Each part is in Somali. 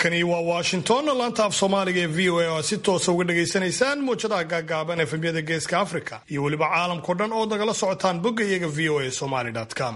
halkani waa washington laanta af soomaaliga ee v o a oo si toosa uga dhagaysanaysaan muwjadaha gaagaaban efemyada geeska africa iyo weliba caalamkao dhan oo nagala socotaan bogga iyaga v o a somaly com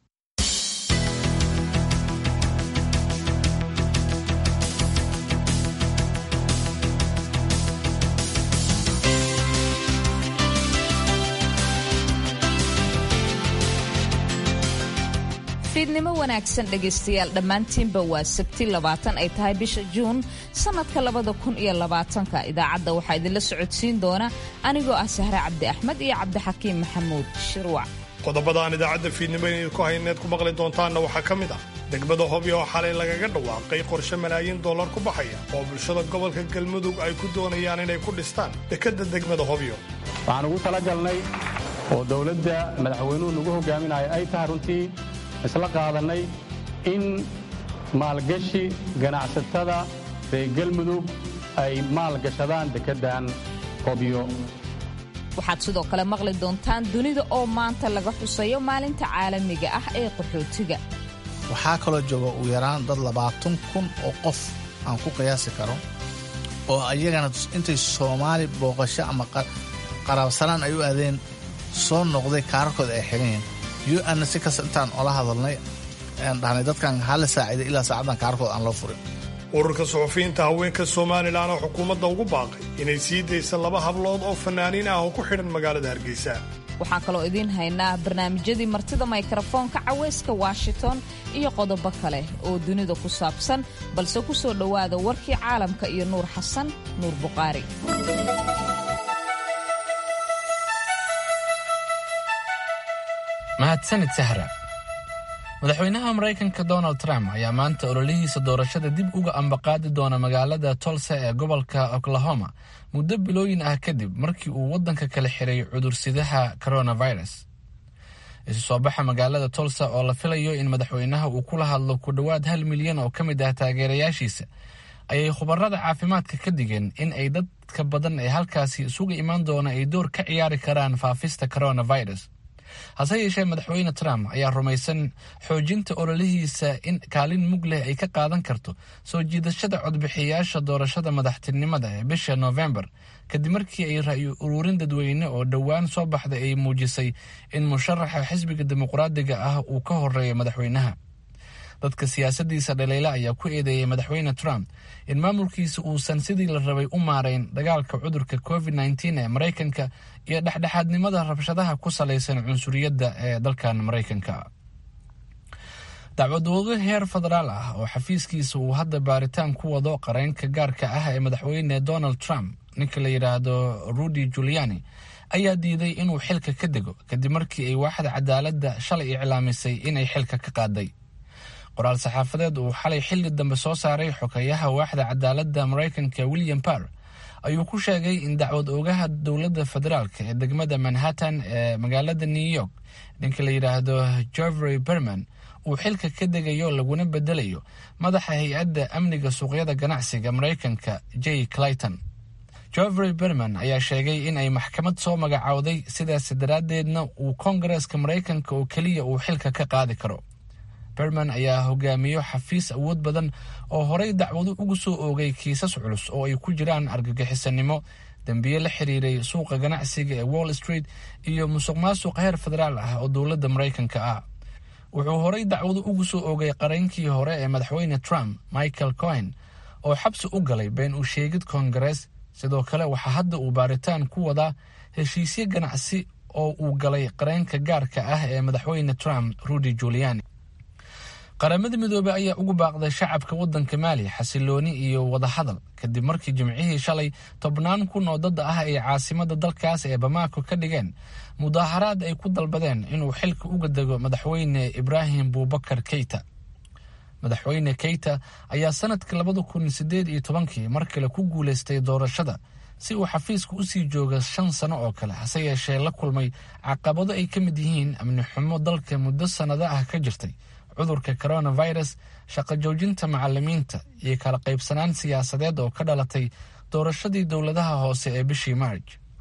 fiidnimo wanaagsan dhegaystayaal dhammaantiinba waa sabti labaatan ay tahay bisha juun sannadka labada kun iyo labaatanka idaacadda waxaa idinla socodsiin doona anigoo ah sahre cabdi axmed iyo cabdixakiim maxamuud shirwac qodobadaan idaacadda fiidnimo idinku hayneed ku maqli doontaanna waxaa ka mid ah degmada hobyo oo xalay lagaga dhawaaqay qorshe malaayiin dollar ku baxaya oo bulshada gobolka galmudug ay ku doonayaan inay ku dhistaan dekedda degmada hobyo waxaan ugu talagalnay oo dowladda madaxweynuhu nagu hogaaminaya ay tahay runtii isla qaadannay in maalgashi ganacsatada reer galmudug ay maalgashadaan dekeddan hobyo waxaad sidoo kale maqli doontaan dunida oo maanta laga xusayo maalinta caalamiga ah ee qaxootiga waxaa kaloo jooga ugu yaraan dad labaatan kun oo qof aan ku qiyaasi karo oo ayagana intay soomaali booqasho ama qaraabsanaan ay u aadeen soo noqday kaararkooda ay xigan yihiin un si kasta intaan ola hadalnay aan dhahnay dadkan hala saaciiday ilaa saacaddan kaararkooda aan loo furin ururka suxufiyiinta haweenka somalilan oo xukuumadda ugu baaqay inay sii daysa laba hablood oo fanaaniin ah oo ku xidhan magaalada hargeysa waxaan kaloo idiin haynaa barnaamijyadii martida mikrafoonka caweyska washington iyo qodobo kale oo dunida ku saabsan balse ku soo dhowaada warkii caalamka iyo nuur xasan nuur buqaari mahadsanid sahra madaxweynaha maraykanka donald trump ayaa maanta ololihiisa doorashada dib uga ambaqaadi doona magaalada tolsa ee gobolka oklahoma muddo bilooyin ah kadib markii uu waddanka kala xiray cudursidaha coronavirus isu soo baxa magaalada tolsa oo la filayo in madaxweynaha uu kula hadlo ku dhowaad hal milyan oo ka mid ah taageerayaashiisa ayay khubarada caafimaadka ka digeen in ay dadka badan ee halkaasi isuga imaan doona ay door ka ciyaari karaan faafista coronavirus hase yeeshee madaxweyne trump ayaa rumaysan xoojinta ololihiisa in kaalin mug leh ay ka qaadan karto soo jiidashada codbixiyayaasha doorashada madaxtinimada ee bisha noofembar kadib markii ay ra'yi uruurin dadweyne oo dhowaan soo baxday ay muujisay in musharaxa xisbiga dimuqraadiga ah uu ka horeeyo madaxweynaha dadka siyaasadiisa dhaliila ayaa ku eedeeyay madaxweyne trump in maamulkiisa uusan sidii la rabay u maarayn dagaalka cudurka covid nteen ee maraykanka iyo dhexdhexaadnimada rabshadaha ku salaysan cunsuriyadda ee dalkan maraykanka dacwadoodo heer federaal ah oo xafiiskiisa uu hadda baaritaan ku wado qareynka gaarka ah ee madaxweyne donald trump ninka la yidhaahdo rudy juliani ayaa diiday inuu xilka ka dego kadib markii ay waaxda cadaaladda shalay iclaamisay inay xilka ka qaaday qoraal saxaafadeed uu xalay xilli dambe soo saaray xogeyaha waaxda cadaaladda maraykanka william barr ayuu ku sheegay in dacwad oogaha dowladda federaalk ee degmada manhattan ee magaalada new york ninka la yidhaahdo jovry berman uu xilka ka degayo laguna bedelayo madaxa hay-adda amniga suuqyada ganacsiga maraykanka j clayton jovry berman ayaa sheegay in ay maxkamad soo magacowday sidaas daraaddeedna uu koongareeska maraykanka oo keliya uu xilka ka qaadi karo berman ayaa hogaamiyo xafiis awood badan oo horey dacwado ugu soo oogay kiisas culus oo ay ku jiraan argagixisanimo dembiye la xiriiray suuqa ganacsiga ee wall street iyo musuq maasuq heer federaal ah oo dowladda maraykanka ah wuxuu horey dacwado ugu soo oogay qareynkii hore ee madaxweyne trump michael cohen oo xabsi u galay been u sheegid koongarees sidoo kale waxaa hadda uu baaritaan ku wadaa heshiisyo ganacsi oo uu galay qareenka gaarka ah ee madaxweyne trump rudy juliani qaramada midoobey ayaa ugu baaqday shacabka waddanka maali xasilooni iyo wadahadal kadib markii jimcihii shalay tobnaan kun oo dad ah ay caasimada dalkaas ee bamaako ka dhigeen mudaaharaad ay ku dalbadeen inuu xilka uga dego madaxweyne ibraahim buubakar keyta madaxweyne keyta ayaa sanadkii labada kun sideed iyo tobankii mar kale ku guuleystay doorashada si uu xafiiska usii jooga shan sano oo kale hase yeeshee la kulmay caqabado ay ka mid yihiin amni xumo dalka muddo sannado ah ka jirtay cudurka coronavirus shaqo joojinta macalimiinta iyo kala qaybsanaan siyaasadeed oo ka dhalatay doorashadii dowladaha hoose ee bishii maarj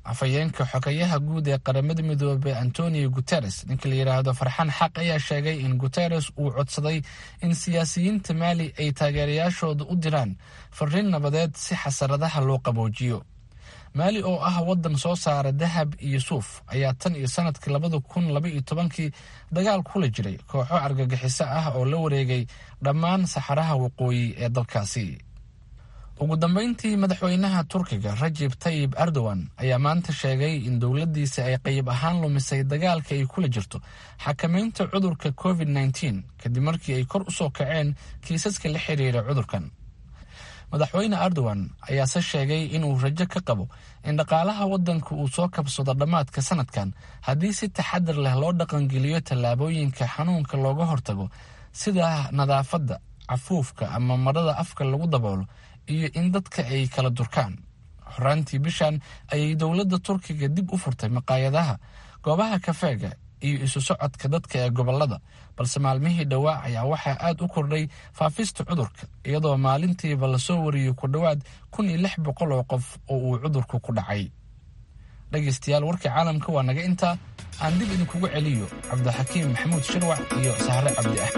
afhayeenka xogayaha guud ee qaramada midoobey antonio guteres ninka la yidhaahdo farxaan xaq ayaa sheegay in guteres uu codsaday in siyaasiyiinta maali ay taageerayaashooda u diraan fariin nabadeed si xasaradaha loo qaboojiyo maali oo ah waddan soo saara dahab iyo suuf ayaa tan iyo sanadkii labada kun laba iyo tobankii dagaal kula jiray kooxo argagixiso ah oo la wareegay dhammaan saxaraha waqooyi ee dalkaasi ugu dambeyntii madaxweynaha turkiga rajib tayib erdogan ayaa maanta sheegay in dowladdiisa ay qayb ahaan lumisay dagaalka ay kula jirto xakamaynta cudurka covid nteen kadib markii ay kor u soo kaceen kiisaska la xiriira cudurkan madaxweyne erdogan ayaase sheegay inuu rajo ka qabo in dhaqaalaha waddanka uu soo kabsado dhammaadka sanadkan haddii si taxadar leh loo dhaqangeliyo tallaabooyinka xanuunka looga hortago sida nadaafadda cafuufka ama marada afka lagu daboolo iyo in dadka ay kala durkaan xoraantii bishan ayay dowladda turkiga dib u furtay maqaayadaha goobaha kafeega iyo isu socodka dadka ee gobolada balse maalmihii dhowaa ayaa waxaa aad u kordhay faafista cudurka iyadoo maalintiiba lasoo wariyey ku dhowaad kun iyo lix boqol oo qof oo uu cudurku ku dhacay dhegaystayaal warkii caalamka waa naga intaa aan dib idinkugu celiyo cabdixakiim maxamuud shirwac iyo sahre cabdi ah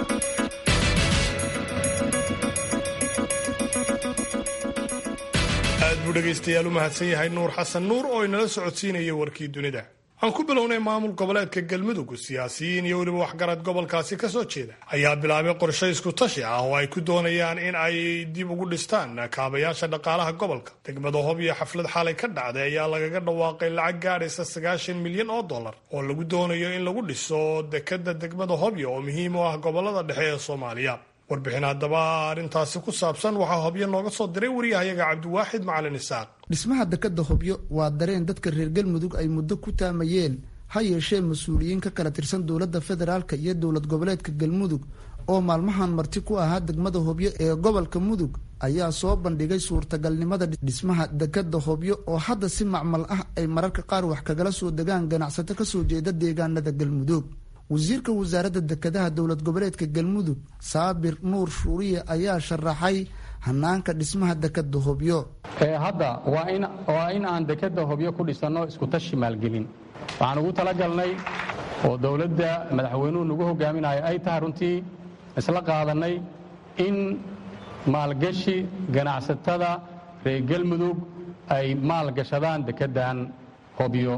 aad buu dhegaystayaal u mahadsan yahay nuur xasan nuur oo inala socodsiinaya warkii dunida aan ku bilownay maamul goboleedka galmudug siyaasiyiin iyo weliba waxgarad gobolkaasi ka soo jeeda ayaa bilaabay qorshe isku tashi ah oo ay ku doonayaan in ay dib ugu dhistaan kaabayaasha dhaqaalaha gobolka degmada hob iyo xaflad xalay ka dhacday ayaa lagaga dhawaaqay lacag gaadhaysa sagaashan milyan oo dollar oo lagu doonayo in lagu dhiso dekada degmada hobyo oo muhiim u ah gobolada dhexe ee soomaaliya warbixin haddaba arrintaasi ku saabsan waxaa hobyo nooga soo diray wariyahayaga cabdiwaaxid macalin isaaq dhismaha dekadda hobyo waa dareen dadka reer galmudug ay muddo ku taamayeen ha yeeshee mas-uuliyiin ka kala tirsan dowladda federaalka iyo dowlad goboleedka galmudug oo maalmahan marti ku ahaa degmada hobyo ee gobolka mudug ayaa soo bandhigay suurtagalnimada dhismaha dekadda hobyo oo hadda si macmal ah ay mararka qaar wax kagala soo degaan ganacsato kasoo jeeda deegaanada galmudug wasiirka wasaaradda dekadaha dowlad goboleedka galmudug saabir nuur shuuriye ayaa sharaxay hanaanka dhismaha dekadda hobyo hadda waa in aan dekadda hobyo ku dhisanno iskutashi maalgelin waxaan ugu talagalnay oo dowladda madaxweynuhu nagu hogaaminayo ay tahay runtii isla qaadannay in maalgashi ganacsatada reer galmudug ay maalgashadaan dekeddan hobyo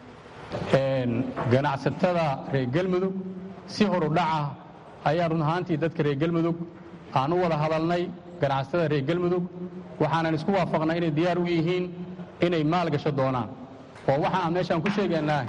ganacsatada reer galmudug si horudhaca ayaa run ahaantii dadka reer galmudug aan u wada hadalnay ganacsatada reer galmudug waxaanan isku waafaqnay inay diyaar u yihiin inay maal gasho doonaan oo waxa aan meeshaan ku sheegaynaa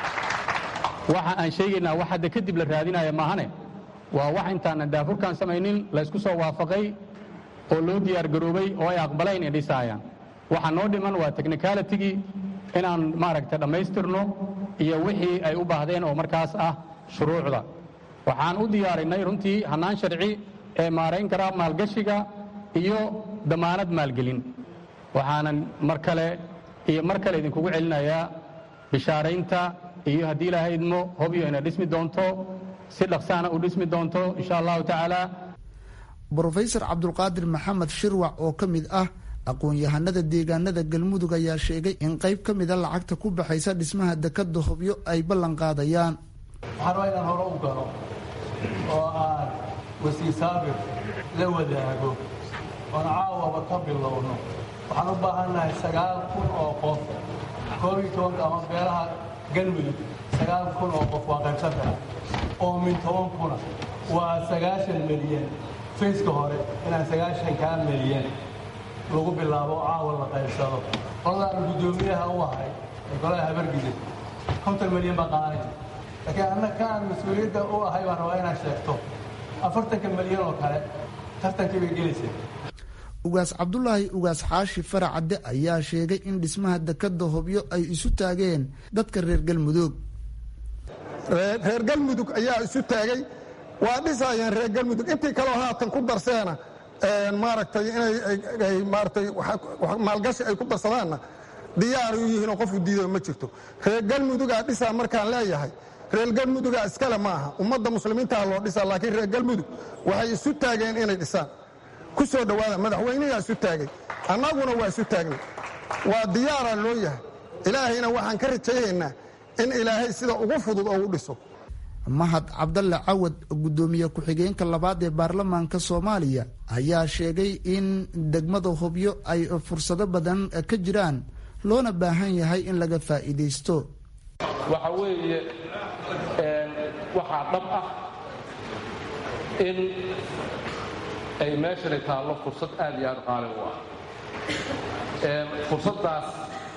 waxa aan sheegaynaa wax hadda kadib la raadinaya maahane waa wax intaanan daafurkaan samaynin laysku soo waafaqay oo loo diyaar garoobay oo ay aqbalayn ay dhisaayaan waxa noo dhiman waa technicalitigii inaan maaragta dhammaystirno iyo wixii ay u baahdeen oo markaas ah shuruucda waxaan u diyaarinay runtii hannaan sharci ee maarayn karaa maalgashiga iyo damaanad maalgelin waxaanan mar kale iyo mar kale idinkugu celinayaa bishaaraynta iyo haddii ilaahay idmo hobyo ina dhismi doonto si dhaqsaana u dhismi doonto insha allahu tacaala brofesor cabdulqaadir maxamed shirwac oo ka mid ah aqoon-yahanada deegaanada galmudug ayaa sheegay in qayb ka mida lacagta ku baxaysa dhismaha dekadda hobyo ay ballan qaadayaan waxaan waa inaan hore u galo oo aan wasiir saabir la wadaago oon caawaba ka bilowno waxaan u baahannahay sagaal kun oo qof koob iyo tobanka ama beelaha galmudug sagaal kun oo qof waa qaybsan kara oo min toban kuna waa sagaashan milyan fayska hore inaan sagaashan kaa milyan lagu bilaabo caawa la qaybsado qoladaan guddoomiyaha u ahay ee golaha habargida konton milyan baa qaadanaya laakiin anna ka aan mas-uuliyadda u ahay baan rabaa inaad sheegto afartanka milyan oo kale tartankii bay gelaysa ugaas cabdulaahi ugaas xaashi faracadde ayaa sheegay in dhismaha dekadda hobyo ay isu taageen dadka reer galmudug reer galmudug ayaa isu taagay waa dhisayeen reer galmudug intii kaleo haatan ku darseena maaragtay inay maaratay maalgashi ay ku darsadaanna diyaaray u yihiinoo qofku diido ma jirto reer galmudugaa dhisaa markaan leeyahay reer galmudugaa iskale ma aha ummadda muslimiintaha loo dhisaa laakiin reer galmudug waxay isu taageen inay dhisaan ku soo dhowaada madaxweynigaa isu taagay annaguna waa isu taagnay waa diyaaraa loo yahay ilaahayna waxaan ka rajayaynaa in ilaahay sida ugu fudud oo u dhiso mahad cabdalle cawad guddoomiye ku-xigeenka labaad ee baarlamaanka soomaaliya ayaa sheegay in degmada hobyo ay fursado badan ka jiraan loona baahan yahay in laga faa'iidaysto waxa weeye waxaa dhab ah in ay meeshani taallo fursad aad iyo aad qaali u ah fursaddaas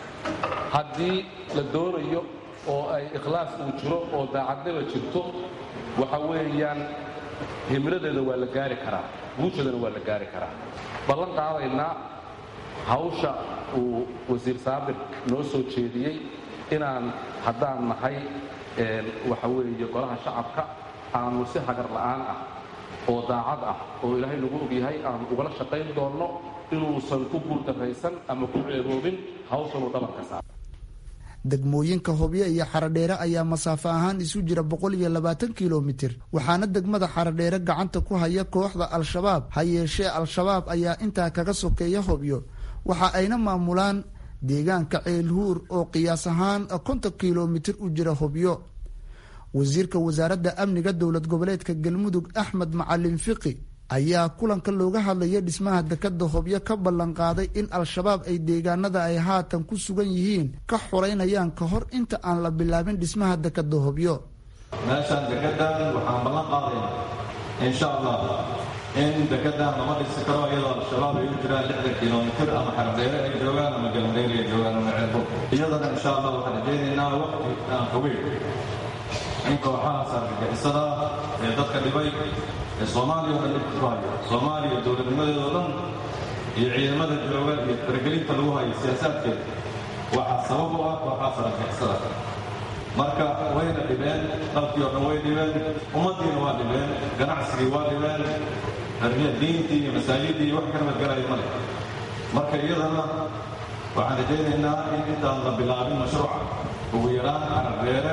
haddii la doonayo oo ay ikhlaas uu jiro oo daacadnima jirto waxa weeyaan himiladeeda waa la gaari karaa guushadana waa la gaari karaa ballan qaadaynaa hawsha uu wasiir saabir noo soo jeediyey inaan haddaan nahay waxa weeye golaha shacabka aanu si hagar la'aan ah oo daacad ah oo ilaahay nagu ogyahay aanu ugala shaqayn doonno inuusan ku guuldarraysan ama ku ceeboobin hawshanuu dhabarka saar degmooyinka hobyo iyo xaradheere ayaa masaafo ahaan isu jira boqol iyo labaatan kilomitir waxaana degmada xaradheere gacanta ku haya kooxda al-shabaab ha yeeshee al-shabaab ayaa intaa kaga sokeeya hobyo waxa ayna maamulaan deegaanka ceelhuur oo qiyaas ahaan konton kilomitir u jira hobyo wasiirka wasaaradda amniga dowlad goboleedka galmudug axmed macalin fiqi ayaa kulanka looga hadlaya dhismaha dekada hobyo ka ballan qaaday in al-shabaab ay deegaanada ay haatan ku sugan yihiin ka xoreynayaan ka hor inta aan la bilaabin dhismaha dekada hobyo meeshaan dekedan waxaan ballan qaadaynaa insha allah in dekedan lama dhisi karo iyadoo al-shabaab ay u jiraan lixdan kilomitir ama xardheere ay joogaan ama galmudeyr ay joogaan ama ceelbo iyadana insha allah waxaan rajaynaynaa waqti aan fogeyn in kooxahaas argagixisada ee dadka dhibay ee soomaaliya oo dhan dhibka ku hayo soomaaliya dowladnimadeeda oo dhan iyo ciidamada jooga iyo faragelinta lagu hayo siyaasaadkeeda waxaa sabab u ah kooxahaas argagixisada marka wayna dhibeen dalkii oo dhan way dhibeen ummaddiina waa dhibeen ganacsigii waa dhibeen diintii iyo masaajidii iyo wax ka nabadgelayo male marka iyadana waxaan rajaynaynaa in intaan la bilaabin mashruuca ugu yaraan cararbeere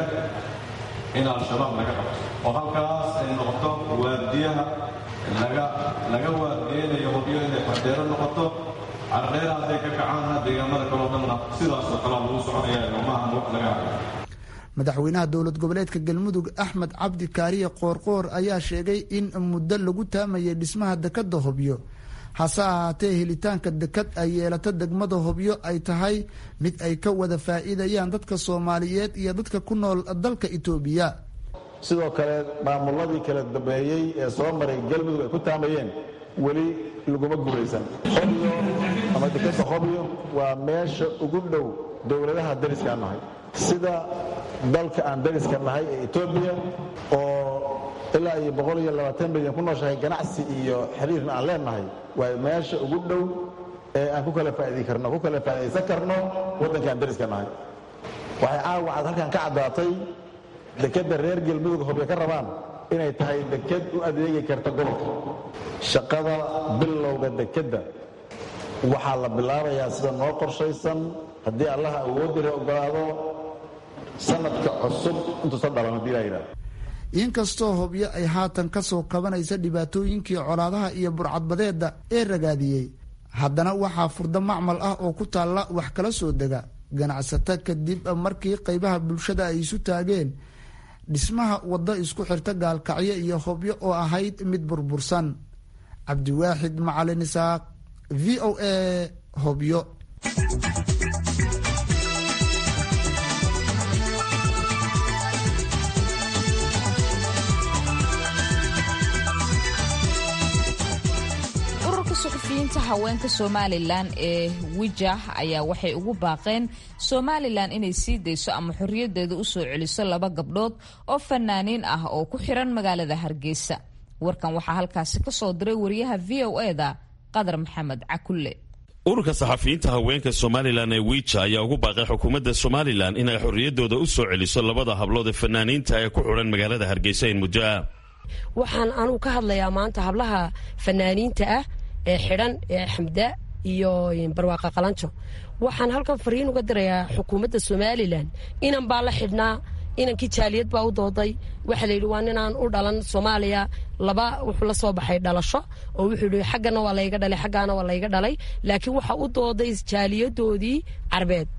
in al-shabaab laga qabto oo halkaas ay noqoto waardiyaha laga laga waardiyeynayo hobyo inay xardheero noqoto carardheera hadday ka kacaanna deegaamada kaloo dhanna sidaasoo kalea lagu soconaya maahan wax laga hayo madaxweynaha dowlad goboleedka galmudug axmed cabdi kaariye qoorqoor ayaa sheegay in muddo lagu taamayay dhismaha dekada hobyo hase ahaatee helitaanka dekad ay yeelato degmada hobyo ay tahay mid ay ka wada faa'iidayaan dadka soomaaliyeed iyo dadka ku nool dalka itoobiya sidoo kale maamuladii kala dambeeyey ee soo maray galmudug ay ku taamayeen weli laguma guulaysan hobyo ama dekadda hobyo waa meesha ugu dhow dowladaha dariskaan nahay sida dalka aan dariska nahay ee etoobiya oo ilaa iyo boqol iyo labaatan milyan ku nooshahay ganacsi iyo xiriirna aan leenahay waa meesha ugu dhow ee aan ku kala faa'idi karno ku kala faa'idaysan karno waddankaan dariska nahay waxay caawa cad halkan ka caddaatay dekedda reer galmudug hobyo ka rabaan inay tahay deked u adeegi karta gobolka shaqada bilowga dekedda waxaa la bilaabayaa sida noo qorshaysan haddii allaha awoodira ogolaado sanadka cusub intuusan dhalan haddii laa yidhahdo inkastoo hobyo ay haatan ka soo kabanaysa dhibaatooyinkii colaadaha iyo burcadbadeedda ee ragaadiyey haddana waxaa furdo macmal ah oo ku taalla wax kala soo dega ganacsato kadib markii qaybaha bulshada ay isu taageen dhismaha waddo isku xirta gaalkacyo iyo hobyo oo ahayd mid burbursan cabdiwaaxid macalin isaaq v o a hobyo suxufiyiinta haweenka somalilan ee wijah ayaa waxay ugu baaqeen somalilan inay sii dayso ama xorriyadeeda usoo celiso laba gabdhood oo fanaaniin ah oo ku xiran magaalada hargeysa warkan waxaa halkaasi kasoo diray wariyaha v o eda qadar maxamed cakulle ururka saxafiyiinta haweenka somalilan ee wiija ayaa ugu baaqay xukuumadda somalilan inay xorriyadooda u soo celiso labada hablood ee fanaaniinta ee ku xidhan magaalada hargeysa in muddo ah waxaan anugu ka hadlayaa maanta hablaha fanaaniinta ah ee xidhan ee xamda iyo barwaaqa qalanjo waxaan halkan fariin uga dirayaa xukuumadda somalilan inan baa la xidhnaa inankii jaaliyad baa u dooday waxaa layidhi waa ninaan u dhalan soomaaliya laba wuxuu la soo baxay dhalasho oo wuxuu yidhi xaggana waa layga dhalay xaggaana waa layga dhalay laakiin waxa u dooday jaaliyadoodii carbeed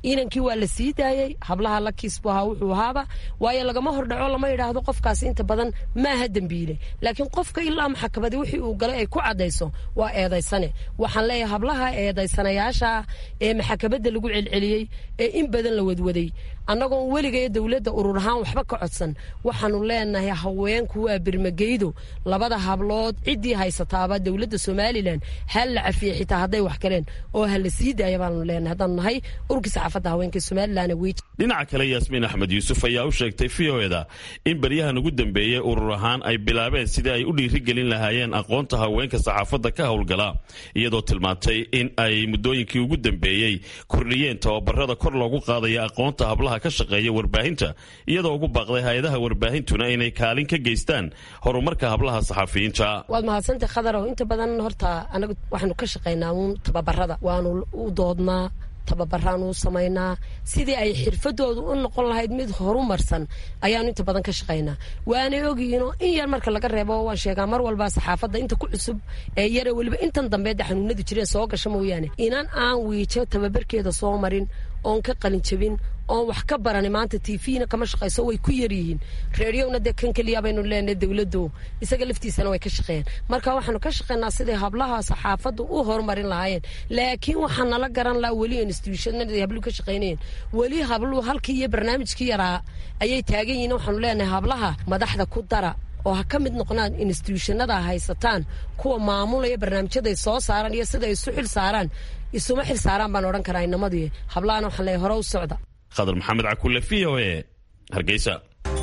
inankii waa la sii daayey hablaha la kiisbu ahaa wuxuu ahaaba waayo lagama hordhaco lama yidhaahdo qofkaasi inta badan maaha dembiile laakiin qofka ilaa maxkamadii wixii uu galay ay ku caddayso waa eedaysane waxaan leeyahay hablaha eedaysanayaasha ee maxkamadda lagu celceliyey ee in badan la wadwaday annagoon weligayo dowladda urur ahaan waxba ka codsan waxaanu leenahay haweenku waa birmageydo labada hablood ciddii haysataaba dowladda somalilan ha la cafiye xitaa hadday wax galeen oo ha la sii daaya baanu leenahay haddaanu nahay ururkii saxaafadda haweenka somalilan wiij dhinaca kale yaasmiin axmed yuusuf ayaa u sheegtay v o eda in baryahan ugu dambeeyey urur ahaan ay bilaabeen sidii ay u dhiirigelin lahaayeen aqoonta haweenka saxaafadda ka howlgala iyadoo tilmaantay in ay muddooyinkii ugu dambeeyey kordhiyeen tababarada kor loogu qaadaya aqoonta hablaha ka shaqeeya warbaahinta iyadoo ugu baaqday hay-adaha warbaahintuna inay kaalin ka geystaan horumarka hablaha saxafiyiinta waad mahadsantay khadarow inta badan horta anagu waxaanu ka shaqaynaa uun tababarada waanu u doodnaa tababaraan u samaynaa sidii ay xirfadoodu u noqon lahayd mid horumarsan ayaanu inta badan ka shaqaynaa waanay ogyihiinoo in yar marka laga reebo waan sheegaa mar walba saxaafadda inta ku cusub ee yare weliba intan dambeedda xanuunadu jireen soo gasha mooyaane inan aan wiijo tababarkeeda soo marin oon ka qalin jabin oon wax ka barani maanta tvna kama shaqayso way ku yaryihiin reeriyowna dee kan keliya baynu leenahay dowladdu isaga laftiisana way ka shaqeeyaan marka waxaanu ka shaqeynaa siday hablaha saxaafaddu u horumarin lahaayeen laakiin waxaa nala garan laha weli institutionada habluhu ka shaqeynayeen weli habluhu halkii iyo barnaamijkii yaraa ayay taagan yihiin waxaanu leenahay hablaha madaxda ku dara oo ha ka mid noqnaan institutionada haysataan kuwa maamulaya barnaamijyaday soo saaraan iyo sida isu xil saaraan isuma xil saaraan baan odhan karaa inamadii hablahana waxaan leeyahay hore u socda khadar maxamed cakulle v o e hargeysa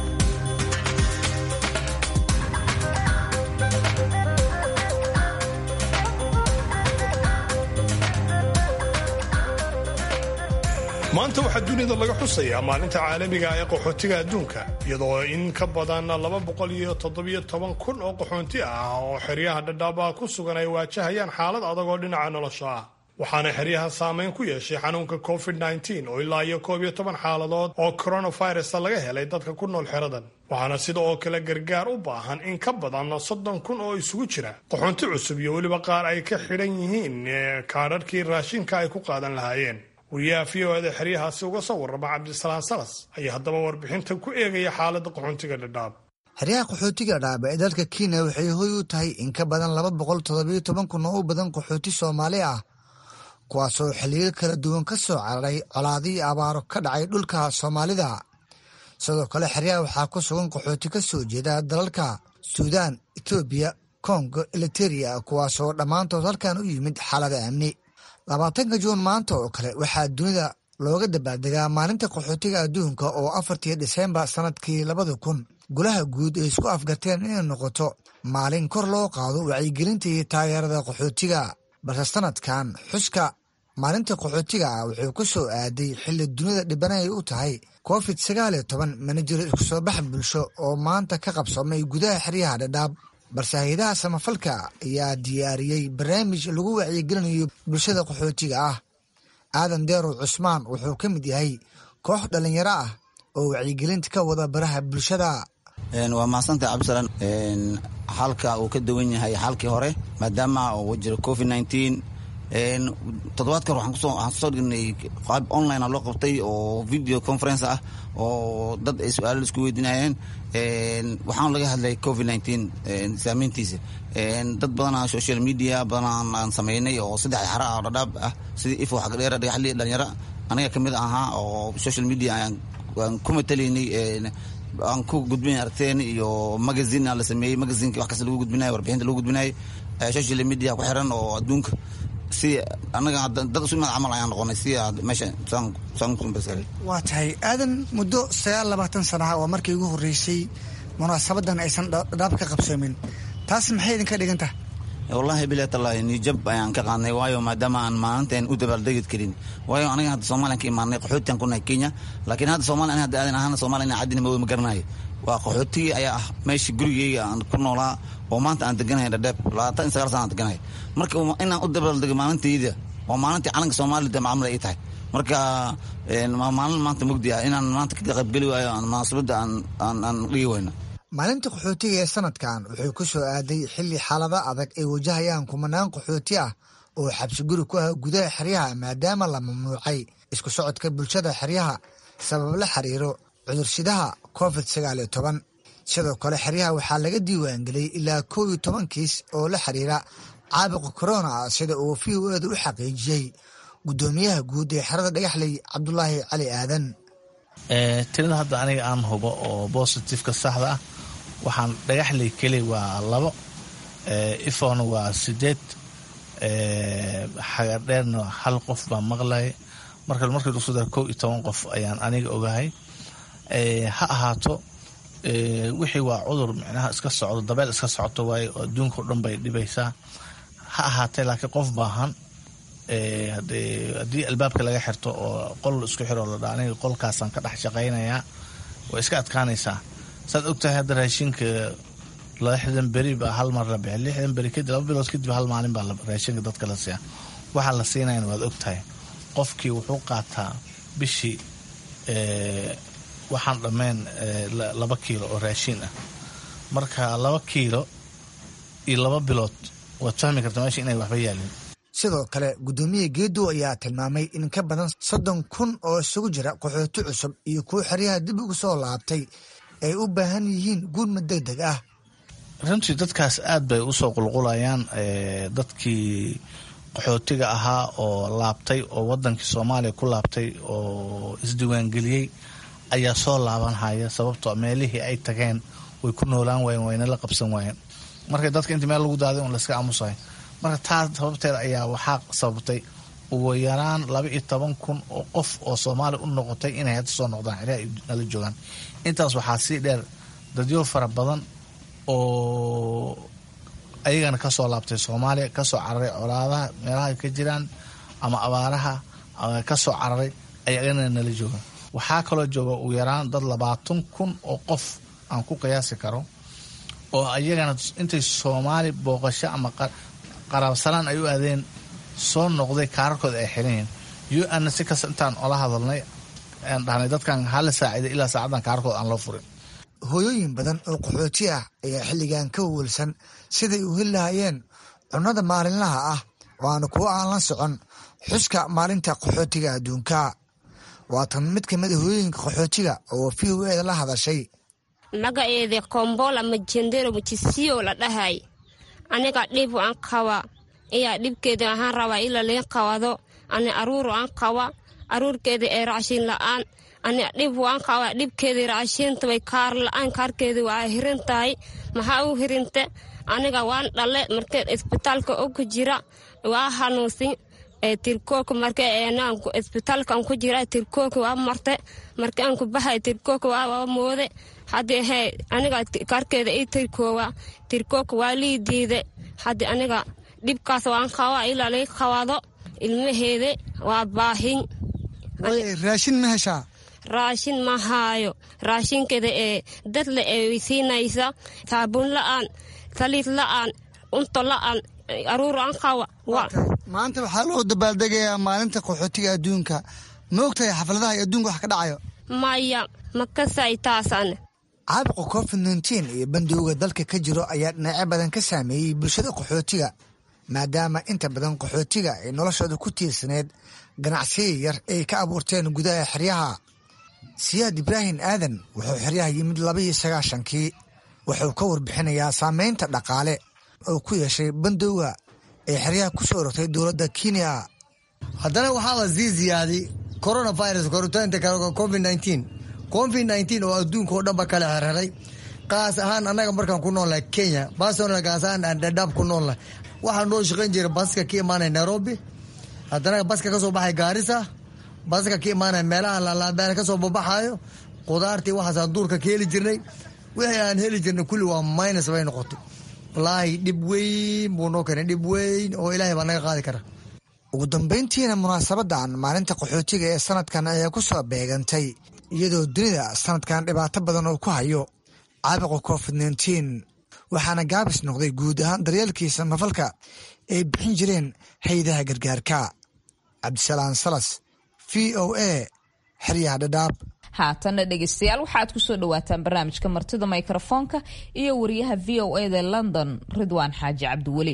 maanta waxaa dunida laga xusayaa maalinta caalamiga ee qaxootiga adduunka iyadoo in ka badan laba boqol iyo toddobiyo toban kun oo qaxoonti ah oo xeryaha dhadhaaba ku sugan ay waajahayaan xaalad adag oo dhinaca nolosha ah waxaana xeryaha saameyn ku yeeshay xanuunka covid -19 oo ilaa iyo koob iyo toban xaaladood oo coronavirusa laga helay dadka ku nool xeradan waxaana sida oo kale gargaar u baahan in ka badan soddon kun oo isugu jira qaxoonti cusub iyo weliba qaar ay ka xidhan yihiin kaadharhkii raashinka ay ku qaadan lahaayeen wariyaha v o eda xeryahaasi uga soo warrama cabdisalaan salas ayaa haddaba warbixintan ku eegaya xaaladda qaxoontiga dhadhaab xeryaha qaxootiga dhaab ee dalka kenya waxay hoy u tahay in ka badan laba boqol toddobiyo toban kun oo u badan qaxooti soomaali ah kuwaasoo xilliyo kala duwan ka soo cararay colaadii abaaro ka dhacay dhulka soomaalida sidoo kale xeryaha waxaa ku sugan qaxooti ka soo jeeda dalalka suudaan etoobiya kongo eliteria kuwaasoo dhammaantood halkan u yimid xaalada amni labaatanka juun maanta oo kale waxaa dunida looga dabaaldegaa maalinta qaxootiga adduunka oo afartii dhiseembar sannadkii labada kun golaha guud ay isku afgarteen inay noqoto maalin kor loo qaado wacyigelinta iyo taageerada qaxootiga balse sanadkan xuska maalinta qaxootiga ah wuxuu ku soo aaday xilli dunida dhibanay u tahay covid sagaal iyo toban mana jiro isku soo bax bulsho oo maanta ka qabsamay gudaha xeryaha dhadhaab balse hay-adaha samafalka ayaa diyaariyey barnaamij lagu wacyigelinayo bulshada qaxootiga ah aadan deerow cusmaan wuxuu ka mid yahay koox dhallinyaro ah oo wacyigelinta ka wada baraha bulshada waa mahadsantahay cabdisalaan xalka uu ka duwan yahay xalkii hore maadaama uu jiro covid nineteen toddobaadka hore waxaan kusoo dhignay qaab online a loo qabtay oo video conference ah oo dad ay su-aalo isku weydiinayeen waxaan laga hadlay covid nineteen saameyntiisa dad badanaa social media badanaa aan sameynay oo saddex xara ah dhadhaab ah sidii ifo xagdheera dhagaxli dhalinyaro aniga kamid ahaa oo social media aan ku matalaynay aan ku gudbinay aragteen iyo magazine la sameeyey magazinka wax kasta lagu gudbinayo warbixinta lagu gudbinayo social media ku xiran oo adduunka si anaga dad isu mid camal ayaan noqonay si meesha waa tahay aadan muddo sagaal labaatan sanaha waa markii ugu horreysay munaasabadan aysan dhadhaab ka qabsoomin taas maxay idinka dhigan tahay wallahi bilaatallaahi nijab ayaan ka qaadnay waayo maadaama aan maalinteen u dabaaldegi karin waayo aniga hadda soomaaliyan ka imaanay qaxootiyan ku nahay kenya laakiin hadda soomaaliya ani hadda aadan ahaan soomaaliya ina caddina ma garanayo waa qaxootigii ayaa ah meeshii gurigeyga aan ku noolaa oo maanta aan deganahay dhadheeb labaatan iyo sagaal sana aan deganahay marka inaan u dabaaldego maalintayda waa maalintii calanka soomaalida macamul ay tahay marka waa maalin maanta mugdi ah inaan maanta ka qaybgeli waayo munaasabadda aan dhigi weyno maalinta qaxootiga ee sanadkan wuxuu ku soo aaday xilli xaalada adag ay wajahayaan kumanaan qaxooti ah oo xabsi guri ku ah gudaha xeryaha maadaama la mamnuucay isku socodka bulshada xeryaha sabab la xiriiro cudursidaha covid sagaal iyo toban sidoo kale xeryaha waxaa laga diiwaangeliyey ilaa kow iyo toban kiis oo la xiriira caabuqa korona sida uu v o eeda u xaqiijiyey guddoomiyaha guud ee xerada dhagaxley cabdulaahi cali aadan tirada hadda aniga aan hubo oo bositifeka saxda ah waxaan dhagaxley keli waa labo ifona waa sideed xagadheerna hal qof baa maqlay marka markii lagu soo dara kow iyo toban qof ayaan aniga ogahay ha ahaato wixii waa cudur micnaha iska socdo dabeel iska socoto waaye oo adduunka o dhan bay dhibaysaa ha ahaatee laakiin qof baahan haddii albaabka laga xirto oo qol isku xiro la dhaa aniga qolkaasaan ka dhex shaqaynayaa way iska adkaanaysaa saad ogtahay hadda raashinka lixdan beri baa hal mar la bixi lixdan beri kadib laba bilood kadib hal maalin baa raashinka dadka la siiya waxaa la siinayan waad ogtahay qofkii wuxuu qaataa bishii waxaan dhammayn laba kiilo oo raashin ah marka laba kiilo iyo laba bilood waad fahmi kartaa meesha inay waxba yaalin sidoo kale guddoomiye geedow ayaa tilmaamay in ka badan soddon kun oo isugu jira qaxooti cusub iyo kuwo xeryaha dib ugu soo laabtay ay u baahan yihiin gurmad deg deg ah runtii dadkaas aad bay usoo qulqulayaan dadkii qaxootiga ahaa oo laabtay oo wadankii soomaaliya ku laabtay oo isdiiwaangeliyey ayaa soo laabanhaya sababtoo meelihii ay tageen way ku noolaan waayeen wayna la qabsan waayeen marka dadka inta meel lagu daaday un layska aamusahay marka taas sababteeda ayaa waxaa sababtay ugu yaraan laba iyo toban kun oo qof oo soomaaliya u noqotay inay hadda soo noqdaan xeryaha nala joogaan intaas waxaa sii dheer dadyo fara badan oo ayagana kasoo laabtay soomaaliya kasoo cararay colaadaha meelaha ka jiraan ama abaaraha kasoo cararay ayagana nala joogaan waxaa kaloo jooga ugu yaraan dad labaatan kun oo qof aan ku qiyaasi karo oo ayagana intay soomaali booqasho ama qaraabsanaan ay u aadeen soo noqday kaararkooda ay xiranyihiin u ana si kasta intaan ola hadalnay aan dhahnay dadkan hala saaciday ilaa saacaddan kaararkooda aan loo furin hooyooyin badan oo qaxooti ah ayaa xilligan ka wawalsan siday u heli lahayeen cunnada maalinlaha ah waana kuwo aan la socon xuska maalinta qaxootiga adduunka waatan mid ka mid a hooyooyinka qaxootiga oo v o eda la hadashay magaceeda kombola majendero mujisiyo la dhahay aniga dhib aan qaba iyaa dhibkeeda ahaan rabaa ila liin qabado ani aruuro aan qaba aruurkeeda ee raashin la'aan ani dhib waan qaba dhibkeeda raashinta way kaar la'aan kaarkeeda waa hirin tahay maxaa u hirinte aniga waan dhale markee isbitaalka oku jira waa hanuunsin tirkooka marka isbitaalkan ku jira tirkooka waa marte marka aan ku bahay tirkooka waa moode haddi he aniga kaarkeeda ii tirkoowa tirkooka waa lii diide haddi aniga dhibkaas waan qaba ilaa lii qabado ilmaheeda waa baahin raashin ma heshaa raashin ma haayo raashinkeeda ee dadle ee siinaysa saabuun la'aan saliid la'aan unto la'aan aruur aan qaba maanta waxaa loo dabaaldegayaa maalinta qaxootiga adduunka ma ogtahay xafladaha iyo adduunka wax ka dhacayo maya ma kasay taasaan caabuqa covid nteen iyo bandowga dalka ka jiro ayaa dhinacyo badan ka saameeyey bulshada qaxootiga maadaama inta badan qaxootiga ay noloshooda ku tiirsaneyd ganacsiya yar ay ka abuurteen gudaha xeryaha siyaad ibraahim aadan wuxuu xeryaha yimid labaiyo sagaashankii wuxuu ka warbixinayaa saameynta dhaqaale oo ku yeeshay bandowga ee xeryaha ku soo rogtay dowladda kenya haddana waxaa la sii ziyaaday coronavirus koritaanka covid nteen covid nteen oo adduunka oo dhanba kala xerxeray qaas ahaan annaga markaan ku noolnahay kenya barcelona kaas ahaan aan dhadhaab ku noolnahay waxaa noo shaqayn jiray baska ka imaanaya nairobi haddana baska ka soo baxay gaarisa baska ka imaanaya meelaha lalaabaan ka soo babaxayo qudaartii waxaasaan duurka ka heli jirnay wixii aan heli jirnay kulli waa minus bay noqotay wallaahi dhib weyn buu noo keenay dhib weyn oo ilaahay baa naga qaadi kara ugu dambayntiina munaasabadan maalinta qaxootiga ee sanadkan ayaa ku soo beegantay iyadoo dunida sanadkan dhibaato badan oo ku hayo caabuqa covid nteen waxaana gaabis noqday guud ahaan daryeelkii samafalka ay bixin jireen haydaha gargaarka cabdisalaam salas v o a xeryaha dhadhaab haatanna dhegeystayaal waxaad ku soo dhawaataan barnaamijka martida mikrofoonka iyo wariyaha v o eda london ridwaan xaaji cabdiweli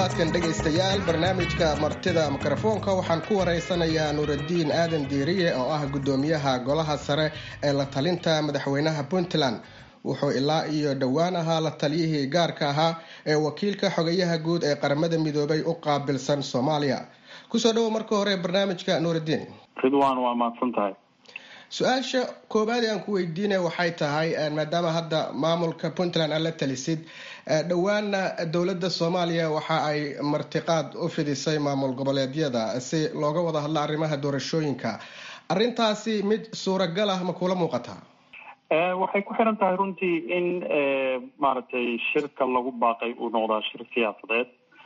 toddobaadkan dhegaystayaal barnaamijka martida mikrofoonka waxaan ku waraysanayaa nuuraddiin aadan diiriye oo ah guddoomiyaha golaha sare ee la talinta madaxweynaha puntland wuxuu ilaa iyo dhowaan ahaa la taliyihii gaarka ahaa ee wakiilka xogayaha guud ee qaramada midoobay u qaabilsan soomaaliya kusoo dhawow marka hore barnaamijka nuuraddiin ridwan waa mahadsan tahay su-aasha koobaad ee aan ku weydiinaya waxay tahay maadaama hadda maamulka puntland aad la talisid dhowaana dowladda soomaaliya waxa ay martiqaad u fidisay maamul goboleedyada si looga wada hadlo arrimaha doorashooyinka arrintaasi mid suuragal ah ma kula muuqataa waxay ku xiran tahay runtii in maaragtay shirka lagu baaqay uu noqdaa shir siyaasadeed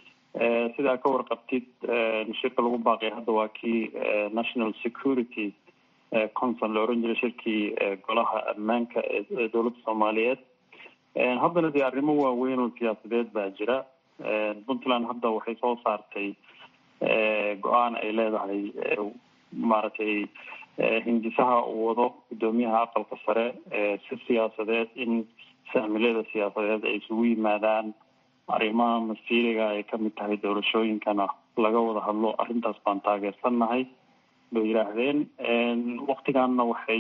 sidaa ka warqabtid shirka lagu baaqay hadda waa kii national security conson la oran jiray shirkii golaha ammaanka ee dowladda soomaaliyeed haddana dee arrimo waaweyn oo siyaasadeed baa jira puntland hadda waxay soo saartay go-aan ay leedahay maaragtay hindisaha uu wado guddoomiyaha aqalka sare si siyaasadeed in saamilada siyaasadeed ay isugu yimaadaan arrimaha masiiriga ay kamid tahay doorashooyinkana laga wada hadlo arrintaas baan taageersannahay bay yidhaahdeen waktiganna waxay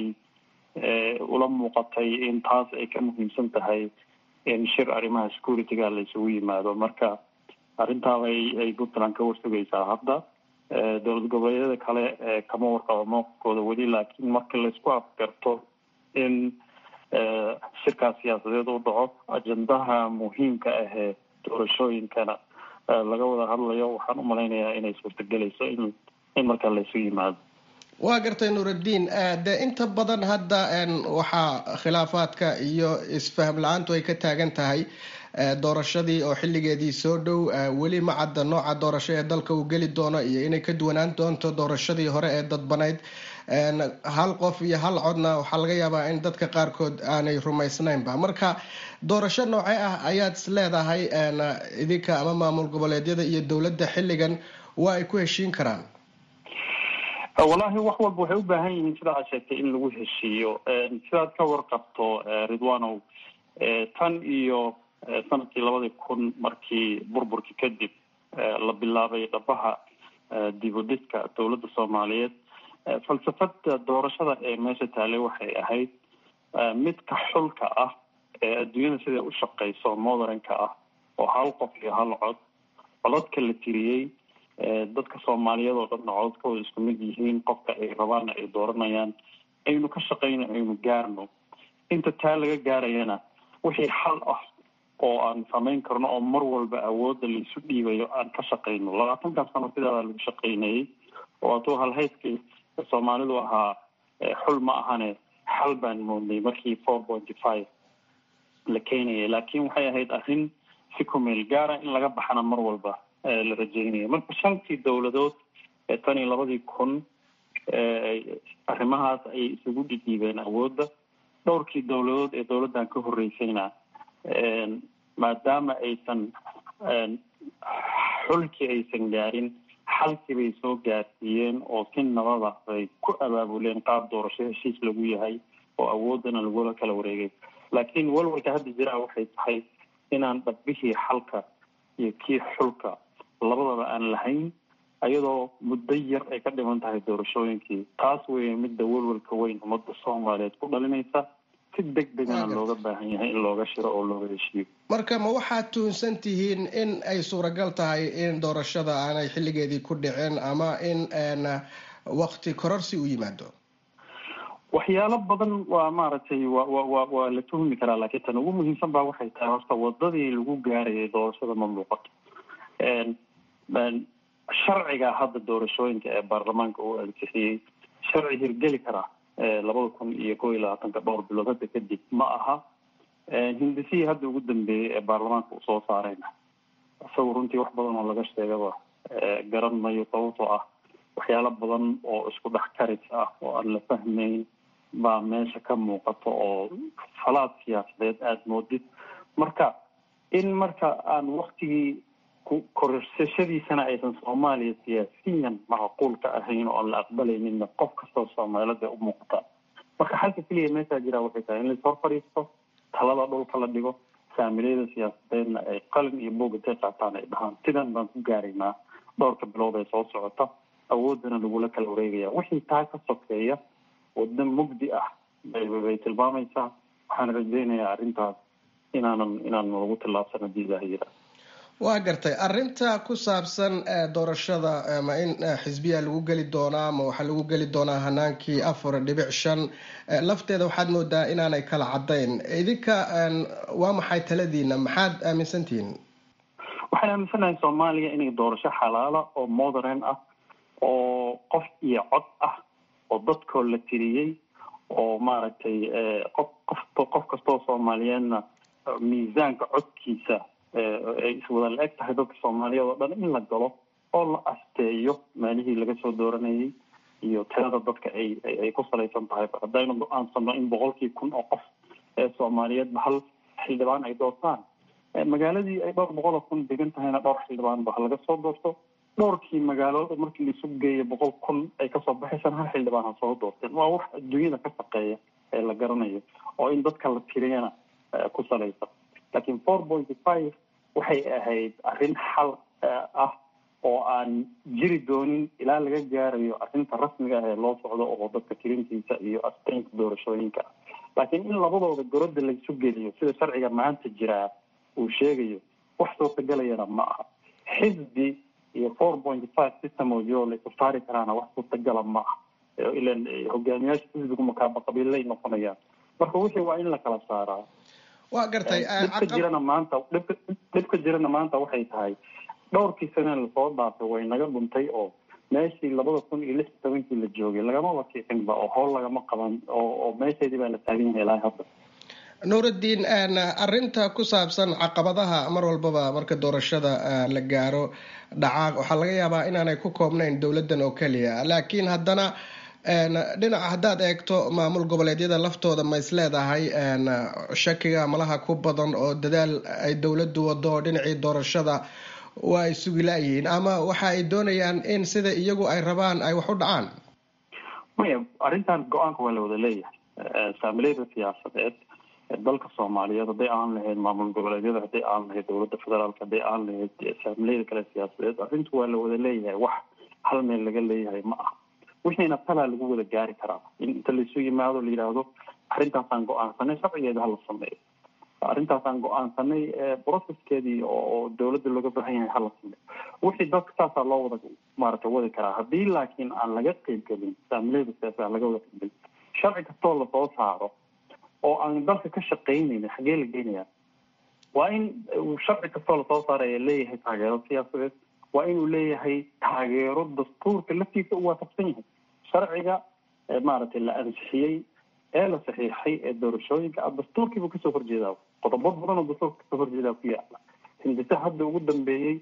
ula muuqatay in taas ay ka muhiimsan tahay in shir arrimaha securityga la isugu yimaado marka arrintaabay ay puntland ka warsugaysaa hadda dowlad goboleedyada kale kama warqabo mowqifkooda weli laakiin marka laisku afgarto in shirkaas siyaasadeed u dhaco ajendaha muhiimka ahee doorashooyinkana laga wada hadlayo waxaan umalaynayaa inay suurtagelayso in in markaa laysu yimaado waa gartay nuuraddiin de inta badan hadda waxaa khilaafaadka iyo isfaham la-aantu ay ka taagan tahay doorashadii oo xilligeedii soo dhow weli ma cadda nooca doorasho ee dalka uu geli doono iyo inay ka duwanaan doonto doorashadii hore ee dadbanayd hal qof iyo hal codna waxaa laga yaabaa in dadka qaarkood aanay rumaysnaynba marka doorasho noocee ah ayaad is leedahay idinka ama maamul goboleedyada iyo dowladda xilligan waa ay ku heshiin karaan wallaahi wax walba waxay u baahan yihiin sida aad sheegtay in lagu heshiiyo sidaad ka warqabto ridwanow tan iyo sanadkii labadii kun markii burburkii kadib la bilaabay dhabaha dibudhiska dowladda soomaaliyeed falsafada doorashada ee meesha taalay waxay ahayd midka xulka ah ee adduunyada siday u shaqeyso modernka ah oo hal qof iyo hal cod codadka la tiriyey dadka soomaaliyeed oo dhanna codadkooda isku mid yihiin qofka ay rabaanna ay dooranayaan aynu ka shaqayno aynu gaarno inta taa laga gaarayana wixii xal ah oo aan samayn karno oo mar walba awoodda laisu dhiibayo aan ka shaqayno labaatankan sano sidaada lagu shaqaynayay oo atuu halhayskii soomaalidu ahaa xul ma ahane xal baan moodnay markii four pointy five la keenayay laakiin waxay ahayd arrin si kumeel gaara in laga baxana mar walba la rajeynaya marka shantii dowladood ee tan iyo labadii kun arrimahaas ayay isugu dhidhiibeen awoodda dhowrkii dowladood ee dowladdan ka horreysayna maadaama aysan xulkii aysan gaarin xalkii bay soo gaarsiiyeen oo si nabada bay ku abaabuleen qaab doorasho heshiis lagu yahay oo awooddana lagula kala wareegay laakiin walwalka hadda jiraa waxay tahay inaan dhabbihii xalka iyo kii xulka labadaba aan lahayn ayadoo muddo yar ay ka dhiman tahay doorashooyinkii taas weeye midda walwalka weyn ummadda soomaaliyeed ku dhalinaysa si deg degana looga baahan yahay in looga shiro oo looga heshiiyo marka ma waxaad tuhunsan tihiin in ay suuragal tahay in doorashada aanay xilligeedii ku dhicin ama in wakti kororsi u yimaado waxyaalo badan waa maaragtay wa wa wa waa la tuhmi karaa laakiin tan ugu muhiimsan baa waxay tahay horta wadadii lagu gaarayay doorashada ma muuqato sharciga hadda doorashooyinka ee baarlamaanka uu ansixiyey sharci hirgeli karaa labada kun iyo kow iyo labaatanka dhowr bilood hadda kadib ma aha hindisihii hadda ugu dambeeyey ee baarlamaanka uu soo saarayna isaga runtii wax badan oo laga sheegaba garan mayo sababtoo ah waxyaalo badan oo isku dhex karis ah oo aan la fahmayn baa meesha ka muuqato oo falaad siyaasadeed aada moodid marka in marka aan waktigii korsashadiisana aysan soomaaliya siyaasiyan macquul ka ahayn oo aan la aqbalayninna qof kastoo soomaalida u muuqata marka xalka keliya meeshaa jiraa waxay tahay in lais hor fadhiisto talada dhulka la dhigo saamileyada siyaasadeedna ay qalin iyo boog intay qaataan ay dhahaan sidan baan ku gaaraynaa dhowrka bilood ee soo socota awoodana lagula kala wareegaya wixii taa ka sokeeya waddo mugdi ah bay tilmaamaysaa waxaan rajaynayaa arrintaas inaanan inaanan lagu tillaabsan haddii ilaah yira waa gartay arinta ku saabsan doorashada ma in xisbiya lagu geli doonaa ma waxaa lagu geli doonaa hanaankii afar dhibic shan lafteeda waxaad moodaa inaanay kala cadayn idinka waa maxay taladiina maxaad aaminsantihiin waxaan aaminsanahay soomaaliya inay doorasho xalaala oo modern ah oo qof iyo cod ah oo dadkoo la tiriyey oo maaragtay qof qof qof kastoo soomaaliyeedna miisaanka codkiisa ay iswada la eg tahay dadka soomaaliyeed oo dhan in la galo oo la asteeyo meelihii laga soo dooranayay iyo tirada dadka ay ay ku salaysan tahay haddaynu go-aansano in boqolkii kun oo qof ee soomaaliyeedba hal xildhibaan ay doortaan magaaladii ay dhowr boqol oo kun degan tahayna dhowr xildhibaanba ha laga soo doorto dhowrkii magaalood markii laisu geeya boqol kun ay kasoo baxaysaan hal xildhibaan ha soo doorteen waa wax adduunyada ka shaqeeya ee la garanayo oo in dadka la tiriyana ku salaysan laakiin four point five waxay ahayd arrin xal ah oo aan jiri doonin ilaa laga gaarayo arrinta rasmiga ah ee loo socdo oo dadka tirintiisa iyo asteynta doorashooyinka ah laakiin in labadooda gorodda laisu geliyo sida sharciga maanta jiraa uu sheegayo wax suurtagelayana ma aha xisbi iyo four point five system oo jiro la isu saari karaana wax suurtagala ma aha ilan hogaamiyaasha xisbigu makaaba qabiilay noqonayaan marka wixii waa in la kala saaraa waa gartay dhibka jirana maanta dhibka dhibka jirana maanta waxay tahay dhowrkii sane lasoo dhaafay way naga dhuntay oo meeshii labada kun iyo lix iyo tobankii la joogay lagama wakiicinba oo howl lagama qaban oo oo meesheedii baa la taagan yahay ilaa hadda nuuraddiin arinta ku saabsan caqabadaha mar walbaba marka doorashada la gaaro dhacaa waxaa laga yaabaa inaanay ku koobnayn dowladdan oo keliya laakiin haddana dhinaca haddaad eegto maamul goboleedyada laftooda ma is leedahay shakiga malaha ku badan oo dadaal ay dowladdu wado oo dhinacii doorashada waa ay sugi la-yihiin ama waxa ay doonayaan in sida iyagu ay rabaan ay wax u dhacaan maya arrintan go-aanka waa la wada leeyahay saamileyda siyaasadeed dalka soomaaliyeed hadday aan lahayd maamul goboleedyada hadday aan lahayd dowladda federaalk hadday aan lahayd saamileyda kale siyaasadeed arrintu waa la wada leeyahay wax hal meel laga leeyahay ma aha wixiina talaa lagu wada gaari karaa in inta laisu yimaado la yidhaahdo arrintaasaan go-aansanay sharcigeeda hala sameeyo arrintaasaan go-aansanay processkeedii oo dowladda looga baahan yahay hala sameeyo wixii dadka saasaa loo wada maaragtay wadi karaa haddii laakiin aan laga qeybgelin saamileyda siyaasad aan laga wada qeybgelin sharci kastoo lasoo saaro oo aan dalka ka shaqaynaynin xaggee la geynayaa waa in sharci kastoo lasoo saaraya leeyahay taageero siyaasadeed waa inuu leeyahay taageero dastuurka laftiisa u waafaqsan yahay sharciga maaragtay la ansixiyey ee la saxiixay ee doorashooyinka ah dastuurkiibuu kasoo horjeedaa qodobo badan oo dastuurka kasoo horjeedaa ku yaala hindise hadda ugu dambeeyey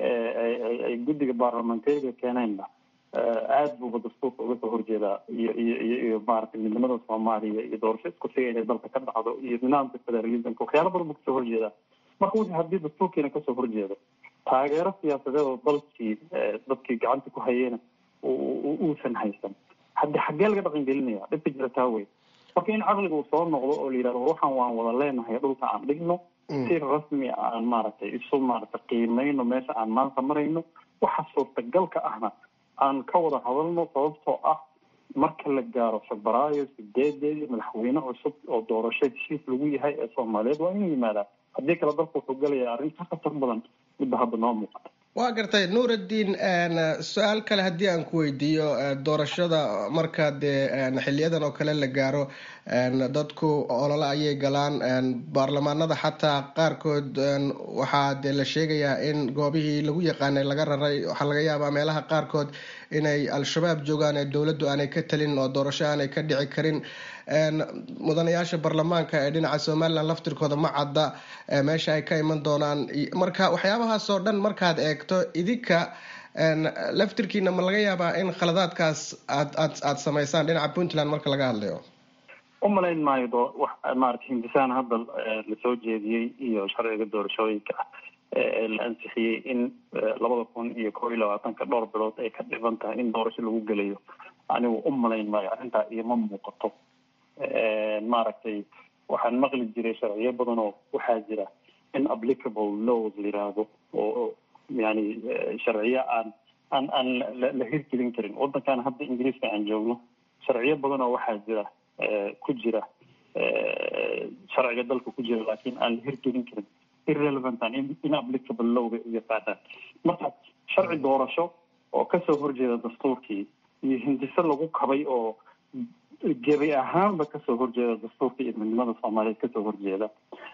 ay guddiga baarlamanteeriga keeneenna aada buuba dastuurka uga soo horjeedaa iyo iyo iyo iyo maaragtay midnimada soomaaliya iyo doorasho isku siga inay dalka ka dhacdo iyo nidaamka federalismka waxyaala badan buu kasoo horjeedaa marka wixii haddii dastuurkiina kasoo horjeedo taageero siyaasadeed oo dalkii dadkii gacanta ku hayeyna uusan haysan haddi xaggee laga dhaqan gelinaya dhibka jira taa wey marka in caqliga uu soo noqdo oo la yidhahdo waxaan waan wada leenahay dhulka aan dhigno si rasmi aan maaragtay isu maaragtay qiimayno meesha aan maanta marayno waxa suurtagalka ahna aan ka wada hadalno sababtoo ah marka la gaaro febraayo sideedeedii madaxweyne cusub oo doorasho heshiis lagu yahay ee soomaaliyeed waa inuu yimaadaa haddii kale dalka wuxuu galaya arrin ka khatar badan midba hadda noo muuqata waa gartay nuuraddiin su-aal kale haddii aan ku weydiiyo doorashada marka dee xiliyadan oo kale la gaaro dadku olole ayay galaan baarlamaanada xataa qaarkood waxaa dee la sheegayaa in goobihii lagu yaqaanay laga raray waxaa laga yaabaa meelaha qaarkood inay al-shabaab joogaan ee dowladdu aanay ka talin oo doorasho aanay ka dhici karin mudanayaasha baarlamaanka ee dhinaca somalilan laftirkooda ma cadda meesha ay ka iman doonaan marka waxyaabahaas oo dhan markaad eegto idinka laftirkiina ma laga yaabaa in khaladaadkaas aad aad aada samaysaan dhinaca puntland marka laga hadlayo umalayn maayo do wax maarata hindisaan hadda lasoo jeediyey iyo sharciga doorashooyinka ah ee la ansixiyey in labada kun iyo kob iyo labaatanka dhowr bilood ay ka dhiban tahay in doorasho lagu gelayo anigu u malayn maayo arrintaa iyoma muuqato maaragtay waxaan maqli jiray sharciyo badan oo waxaa jira inapplicable laws la yiraahdo oo yani sharciyo aan aan aan la hirgelin karin waddankan hadda ingiriiska aan joogno sharciyo badan oo waxaa jira ku jira sharciga dalka ku jira laakiin aan la hirgelin karin irrelevant an inapplicable lowga u yaqaanaan marka sharci doorasho oo kasoo horjeeda dastuurkii iyo hindise lagu kabay oo gebi ahaanba kasoo horjeeda dastuurka iyo midnimada soomaaliyeed kasoo horjeeda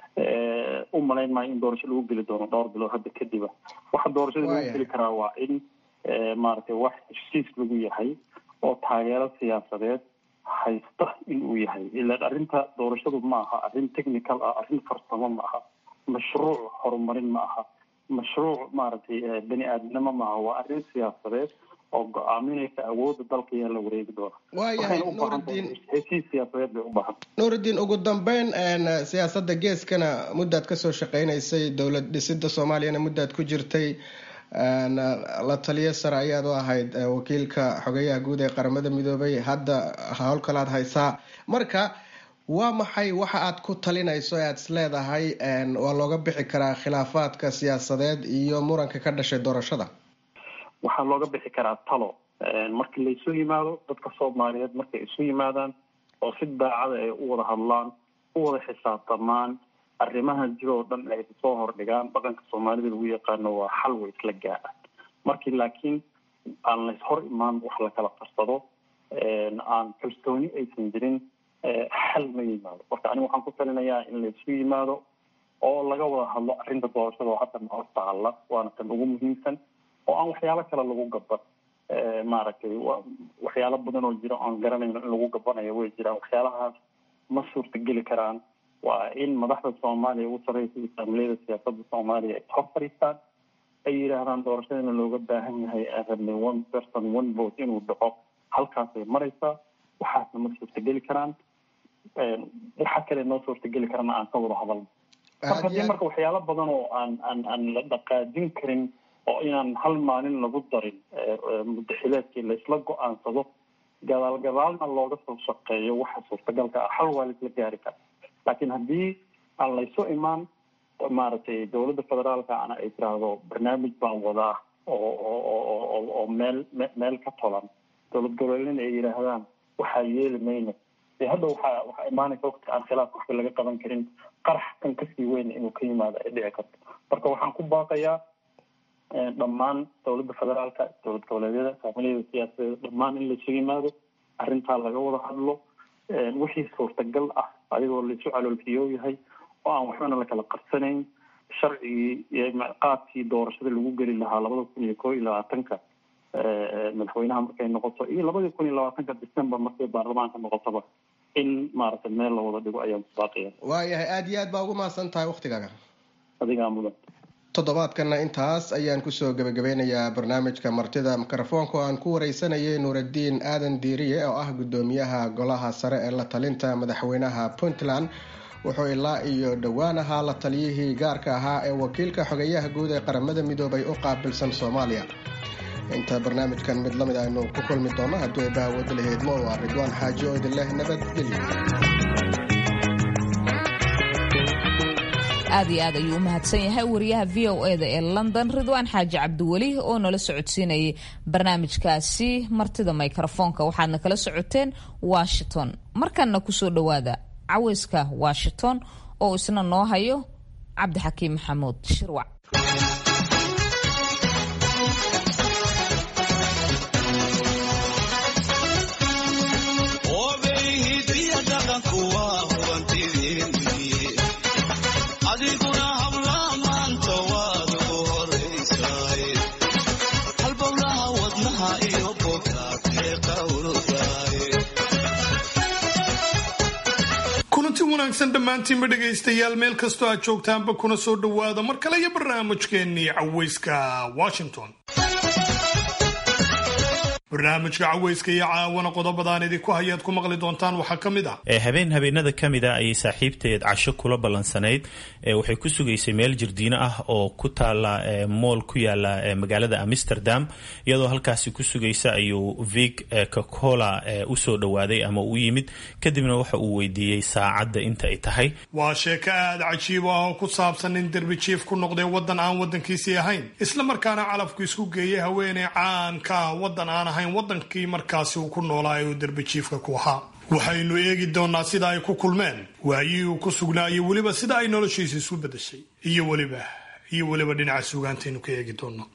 u malayn maayo in doorasho lagu geli doono dhowr bilood hadda kadiba waxa doorashada lagu geli karaa waa in maaragtay wax heshiis lagu yahay oo taageero siyaasadeed haysta in uu yahay ilaan arrinta doorashadu ma aha arrin technical ah arrin farsamo ma aha mashruuc horumarin ma aha mashruuc maaragtay bani aadamnimo ma aha waa arrin siyaasadeed oo go-aaminaysa awoodda dalka yaa la wareegi doona waayahay waxayna u baahan tahay heshiis siyaasadeed bay u baahan nuurudiin ugu dambeyn siyaasadda geeskana muddaad kasoo shaqeynaysay dowlad dhisida soomaaliyana muddaad ku jirtay la taliyo sare ayaad u ahayd wakiilka xogeyaha guud ee qaramada midoobay hadda howl kalaad haysaa marka waa maxay waxa aad ku talinayso ee aad isleedahay waa looga bixi karaa khilaafaadka siyaasadeed iyo muranka ka dhashay doorashada waxaa looga bixi karaa talo markii laysu yimaado dadka soomaaliyeed markay isu yimaadaan oo si daacada ay u wada hadlaan u wada xisaabtamaan arrimaha jiro oo dhan ay soo hordhigaan dhaqanka soomaalida lagu yaqaano waa xal way isla gaadhaan markii laakiin aan lays hor imaan wax la kala qarsado aan kalsooni aysan jirin xal ma yimaado marka aniga waxaan ku talinayaa in laysu yimaado oo laga wada hadlo arrinta doorashada oo hadda noo taalla waana tan ugu muhiimsan oo aan waxyaalo kale lagu gaban maaragtay waxyaalo badan oo jira oan garanayno in lagu gabanayo way jiraan waxyaalahaas ma suurtageli karaan waa in madaxda soomaaliya ugu sarreysa iyo saamileyada siyaasadda soomaaliya ay hor fadhiistaan ay yidhaahdaan doorashadana looga baahan yahay aan rabnay one person one vote inuu dhaco halkaasay maraysaa waxaasna ma suurtageli karaan waxa kale noo suurtageli karana aan ka wada hadalno marka hadii marka waxyaalo badan oo aan aan aan la dhaqaajin karin oo inaan hal maalin lagu darin mudaxileedkii laisla go-aansado gadaal gadaalna looga soo shaqeeyo waxa suurtagalka ah hal waa laisla gaari kara laakiin haddii aan laysu imaan maaragtay dowladda federaalka ana ay tiraahdo barnaamij baan wadaa oo oo oo meel meel ka tolan dowlad goboleedna ay yidhaahdaan waxaa yeeli mayno dee hadda waxaa waxaa imaanaysa waqti aan khilaaf waxba laga qaban karin qarax kan kasii weyn inuu ka yimaado ay dhici karto marka waxaan ku baaqayaa dhammaan dowladda federaalka dowlad goboleedyada saamiliyada siyaasadeed dhammaan in laysu yimaado arrintaa laga wada hadlo wixii suurtagal ah adigoo laisu caloolfiyoo yahay oo aan waxbana la kala qarsanayn sharcigii iyo qaabkii doorashada lagu geli lahaa labada kun iyo koo iyo labaatanka madaxweynaha markay noqoto iyo labadii kun iyo labaatanka december markay baarlamaanka noqotoba in maaragtay meel la wada dhigo ayaan ku baaqaya waayahay aada iyo aad baa ugu mahadsan tahay waktigaaga adigaa mudan toddobaadkana intaas ayaan kusoo gebagabeynayaa barnaamijka martida mikrofoonka oo aan ku wareysanayay nuuraddiin aadan diiriye oo ah guddoomiyaha golaha sare ee la talinta madaxweynaha puntland wuxuu ilaa iyo dhowaan ahaa la taliyihii gaarka ahaa ee wakiilka xogeyaha guud ee qaramada midoobay u qaabilsan soomaaliya inta barnaamijkan mid lamid aynu ku kulmi doono haddii ay bahawada laheedmo waa ridwaan xaaji oo idin leh nabadgelyo aad iyo aad ayuu u mahadsan yahay wariyaha v o e da ee london ridwaan xaaji cabdiweli oo nala socodsiinayay barnaamijkaasi martida mikrofoonka waxaadna kala socoteen washington markanna kusoo dhowaada caweyska washington oo isna noo hayo cabdixakiim maxamuud shirwac kulanti wanaagsan dhammaantiinba dhegaystayaal meel kastoo aad joogtaanba kuna soo dhowaada mar kale iyo barnaamijkeennii caweyska washington barnaamijka caweyska iyo caawana qodobadaan idinku hayaad ku maqli doontaan waxaa ka mid ah habeen habeenada ka mid a ayay saaxiibteed casho kula ballansanayd waxay ku sugaysay meel jirdiino ah oo ku taala mool ku yaala magaalada amsterdam iyadoo halkaasi ku sugaysa ayuu vig cocacola usoo dhowaaday ama u yimid kadibna waxa uu weydiiyey saacadda inta ay tahay waa sheeko aada cajiib ah oo ku saabsan nin derbi jiif ku noqday waddan aan waddankiisii ahayn isla markaana calafku isku geeyay haweeney caan ka ah waddan aan ahayn waddankii markaasi uu ku noolaa ee uu derbi jiifka ku ahaa waxaynu eegi doonaa sida ay ku kulmeen waayihii uu ku sugnaa iyo weliba sida ay noloshiisa isu beddeshay iyo weliba iyo weliba dhinaca suugaantaynu ka eegi doono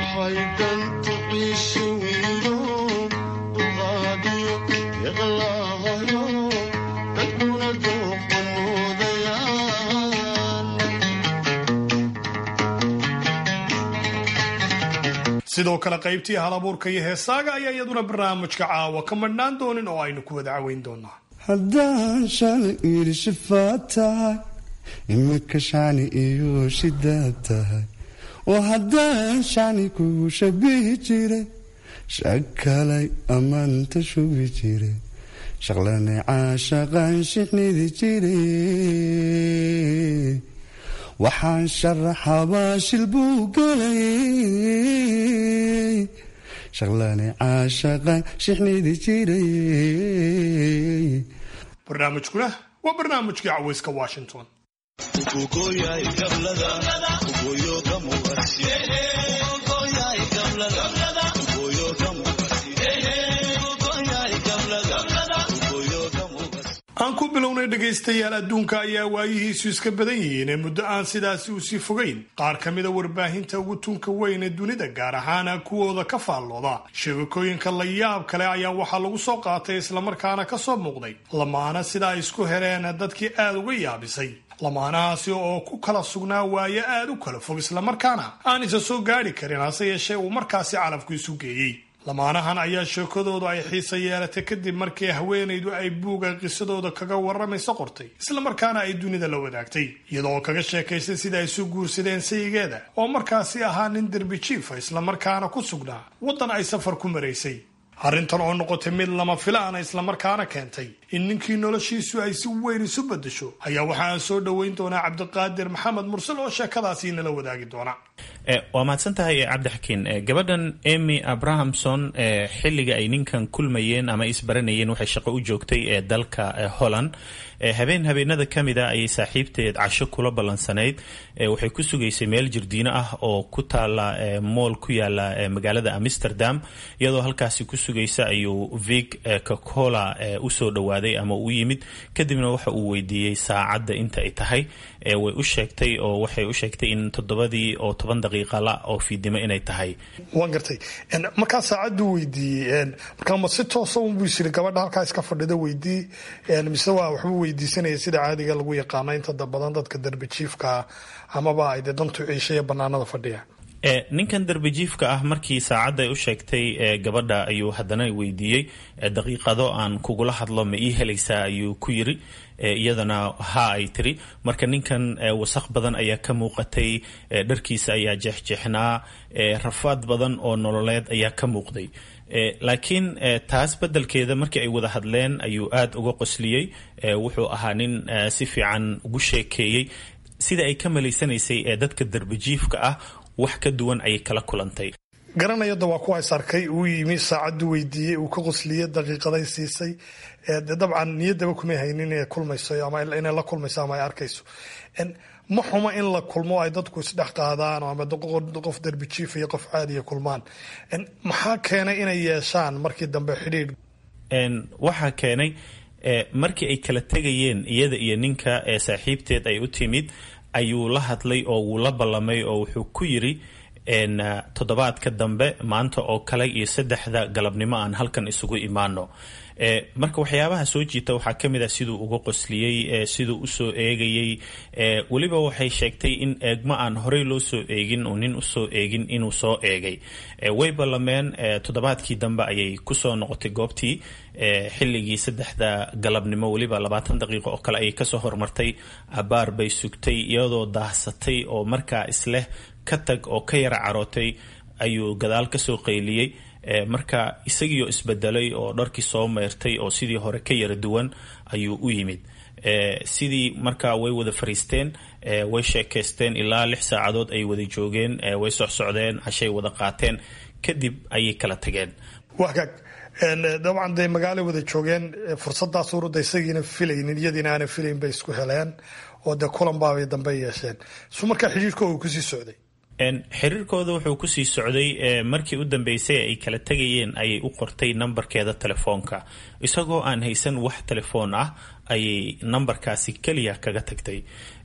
sidoo kale qaybtii halabuurka iyo heesaaga ayaa iyaduna barnaamijka caawa ka madhnaan doonin oo aynu ku wada caweyn doonaa haddaan shalay iri shifaad tahay imika shani iyo shidaad tahay oo haddaan shani kugu shabihi jire shakalay ammaanta shubi jire shaqlane caashaqaan shixnidi jire waxaan sharaxabaa shil buu galayay shaqlane caashaqaan shixnidi jiray barnaamijkuna waa barnaamijkii caweyska washington aan ku bilownay dhegaystayaal adduunka ayaa waayihiisu iska badan yihiin ee muddo aan sidaasi usii fogayn qaar ka mida warbaahinta ugu tunka weyn ee dunida gaar ahaana kuwooda ka faallooda sheegakooyinka la yaab kale ayaa waxaa lagu soo qaatay islamarkaana ka soo muuqday lamaana sida ay isku heleen dadkii aada uga yaabisay lamaanahaasi oo ku kala sugnaa waayo aada u kala fog islamarkaana aan isa soo gaadhi karin hase yeeshee uu markaasi calafku isu geeyey lamaanahan ayaa sheekadoodu ay xiisa yeelatay kadib markii haweenaydu ay buuga qisadooda kaga waramayso qortay islamarkaana ay dunida la wadaagtay iyadoo kaga sheekaysay sida ay isu guursadeen sayigeeda oo markaasi ahaa nin derbi jiifa islamarkaana ku sugnaa waddan ay safar ku maraysay arrintan oo noqotay mid lama filaana islamarkaana keentay in ninkii noloshiisu ay si weyn isu beddesho ayaa waxa aan soo dhoweyn doonaa cabdiqaadir maxamed mursal oo sheekadaasi inala wadaagi doona waa mahadsan tahay cabdixakiin gabadhan emy abrahamson xilliga ay ninkan kulmayeen ama isbaranayeen waxay shaqo u joogtay ee dalka holland habeen habeenada ka mid a ayay saaxiibteed casho kula ballansanayd waxay ku sugaysay meel jirdiino ah oo ku taala mool ku yaala magaalada amsterdam iyadoo halkaasi ku sugaysa ayuu vig cocacola usoo dhowaaday ama u yimid kadibna waxa uu weydiiyey saacadda inta ay tahay way u sheegtay oo waxay u sheegtay in toddobadii oo toban daqiiqa la oo fiidnimo inay tahay waan gartay markaa saacaddu weydiiyey markaa ma si toosa unbuu isiri gabadha halkaa iska fadhida weydii mise waa waxbuu weydiisanaya sida caadiga lagu yaqaano inta badan dadka darbijiifka amaba ay dee dantu ciishaya banaanada fadhiya ninkan darbijiifka ah markii saacadda ay u sheegtay gabadha ayuu haddana weydiiyey daqiiqado aan kugula hadlo ma ii helaysaa ayuu ku yiri iyadana ha ay tiri marka ninkan wasaq badan ayaa ka muuqatay dharkiisa ayaa jeexjeexnaa rafaad badan oo nololeed ayaa ka muuqday laakiin taas beddelkeeda markii ay wada hadleen ayuu aada uga qosliyey wuxuu ahaa nin si fiican ugu sheekeeyey sida ay ka malaysanaysay ee dadka darbijiifka ah wax ka duwan ayay kala kulantay garanayada waa kuwa is arkay uu yimi saacaddu weydiiyey uu ka qosliyey daqiiqaday siisay de dabcan niyaddaba kumay haynin inay kulmayso ama inay la kulmayso ama ay arkayso ma xuma in la kulmo ay dadku isdhex qaadaan ama qof darbijiif iyo qof caadiya kulmaan maxaa keenay inay yeeshaan markii dambe xidhiidh waxaa keenay markii ay kala tegayeen iyada iyo ninka ee saaxiibteed ay u timid ayuu la hadlay oo wuu la ballamay oo wuxuu ku yiri toddobaadka dambe maanta oo kale iyo saddexda galabnimo aan halkan isugu imaano marka waxyaabaha soo jiita waxaa ka mid ah siduu uga qosliyey siduu usoo eegayey weliba waxay sheegtay in eegmo aan horey loo soo eegin oo nin usoo eegin inuu soo eegay way ballameen toddobaadkii dambe ayay kusoo noqotay goobtii xilligii saddexda galabnimo weliba labaatan daqiiqo oo kale ayay kasoo hormartay abaar bay sugtay iyadoo daahsatay oo markaa isleh ka tag oo ka yara carootay ayuu gadaal kasoo qayliyey marka isagiioo isbedelay oo dharkii soo meyrtay oo sidii hore ka yara duwan ayuu u yimid sidii markaa way wada fariisteen way sheekaysteen ilaa lix saacadood ay wada joogeen way socsocdeen cashay wada qaateen kadib ayay kala tageen wagaag dabcan dee magaalo wada joogeen fursadaas urudda isagiina filaynin iyadiina aana filayn bay isku heleen oo dee kulan baabay dambe yeesheen su markaa xidhiirkooda kusii socday xiriirkooda wuxuu kusii socday markii u dambeysay ay kala tegayeen ayay u qortay nambarkeeda telefoonka isagoo aan haysan wax telefoon ah ayay nambarkaasi keliya kaga tagtay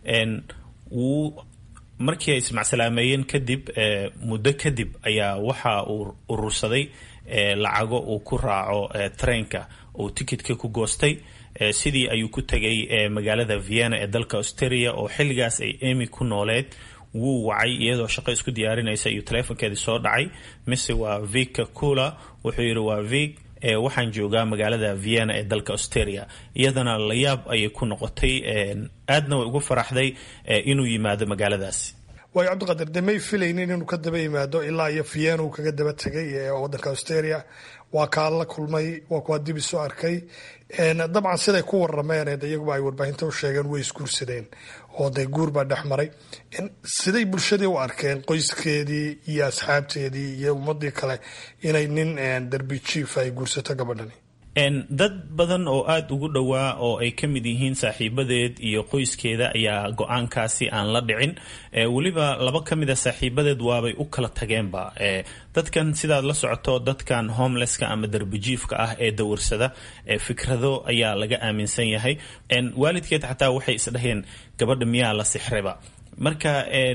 wuu markii ay ismacsalaameyeen kadib muddo kadib ayaa waxa uu urursaday lacago uu ku raaco treenka uu tikitka ku goostay sidii ayuu ku tegay magaalada vienna ee dalka australia oo xilligaas ay emy ku nooleed wuu wacay iyadoo shaqo isku diyaarinaysa iyo taleefonkeedii soo dhacay mise waa vika cula wuxuu yidhi waa vik waxaan joogaa magaalada vienna ee dalka australia iyadana layaab ayay ku noqotay aadna way ugu faraxday inuu yimaado magaaladaasi waayo cabdiqadir dee may filaynin inuu ka daba yimaado ilaa iyo vienna uu kaga daba tegay ee wadanka australia waa kaa la kulmay waa kuwaa dib isu arkay dabcan siday ku warameen iyaguba ay warbaahinta u sheegeen way isguursadeen oo dee guur baa dhex maray siday bulshadii u arkeen qoyskeedii iyo asxaabteedii iyo ummadii kale inay nin derbi jief ay guursato gabadhani dad badan oo aada ugu dhowaa oo ay ka mid yihiin saaxiibadeed iyo qoyskeeda ayaa go-aankaasi aan la dhicin weliba laba ka mid a saaxiibadeed waabay u kala tageenba dadkan sidaad la socoto dadkan homelesska ama derbijiifka ah ee dawarsada fikrado ayaa laga aaminsan yahay waalidkeed xataa waxay isdhaheen gabadha miyaa la sixreba marka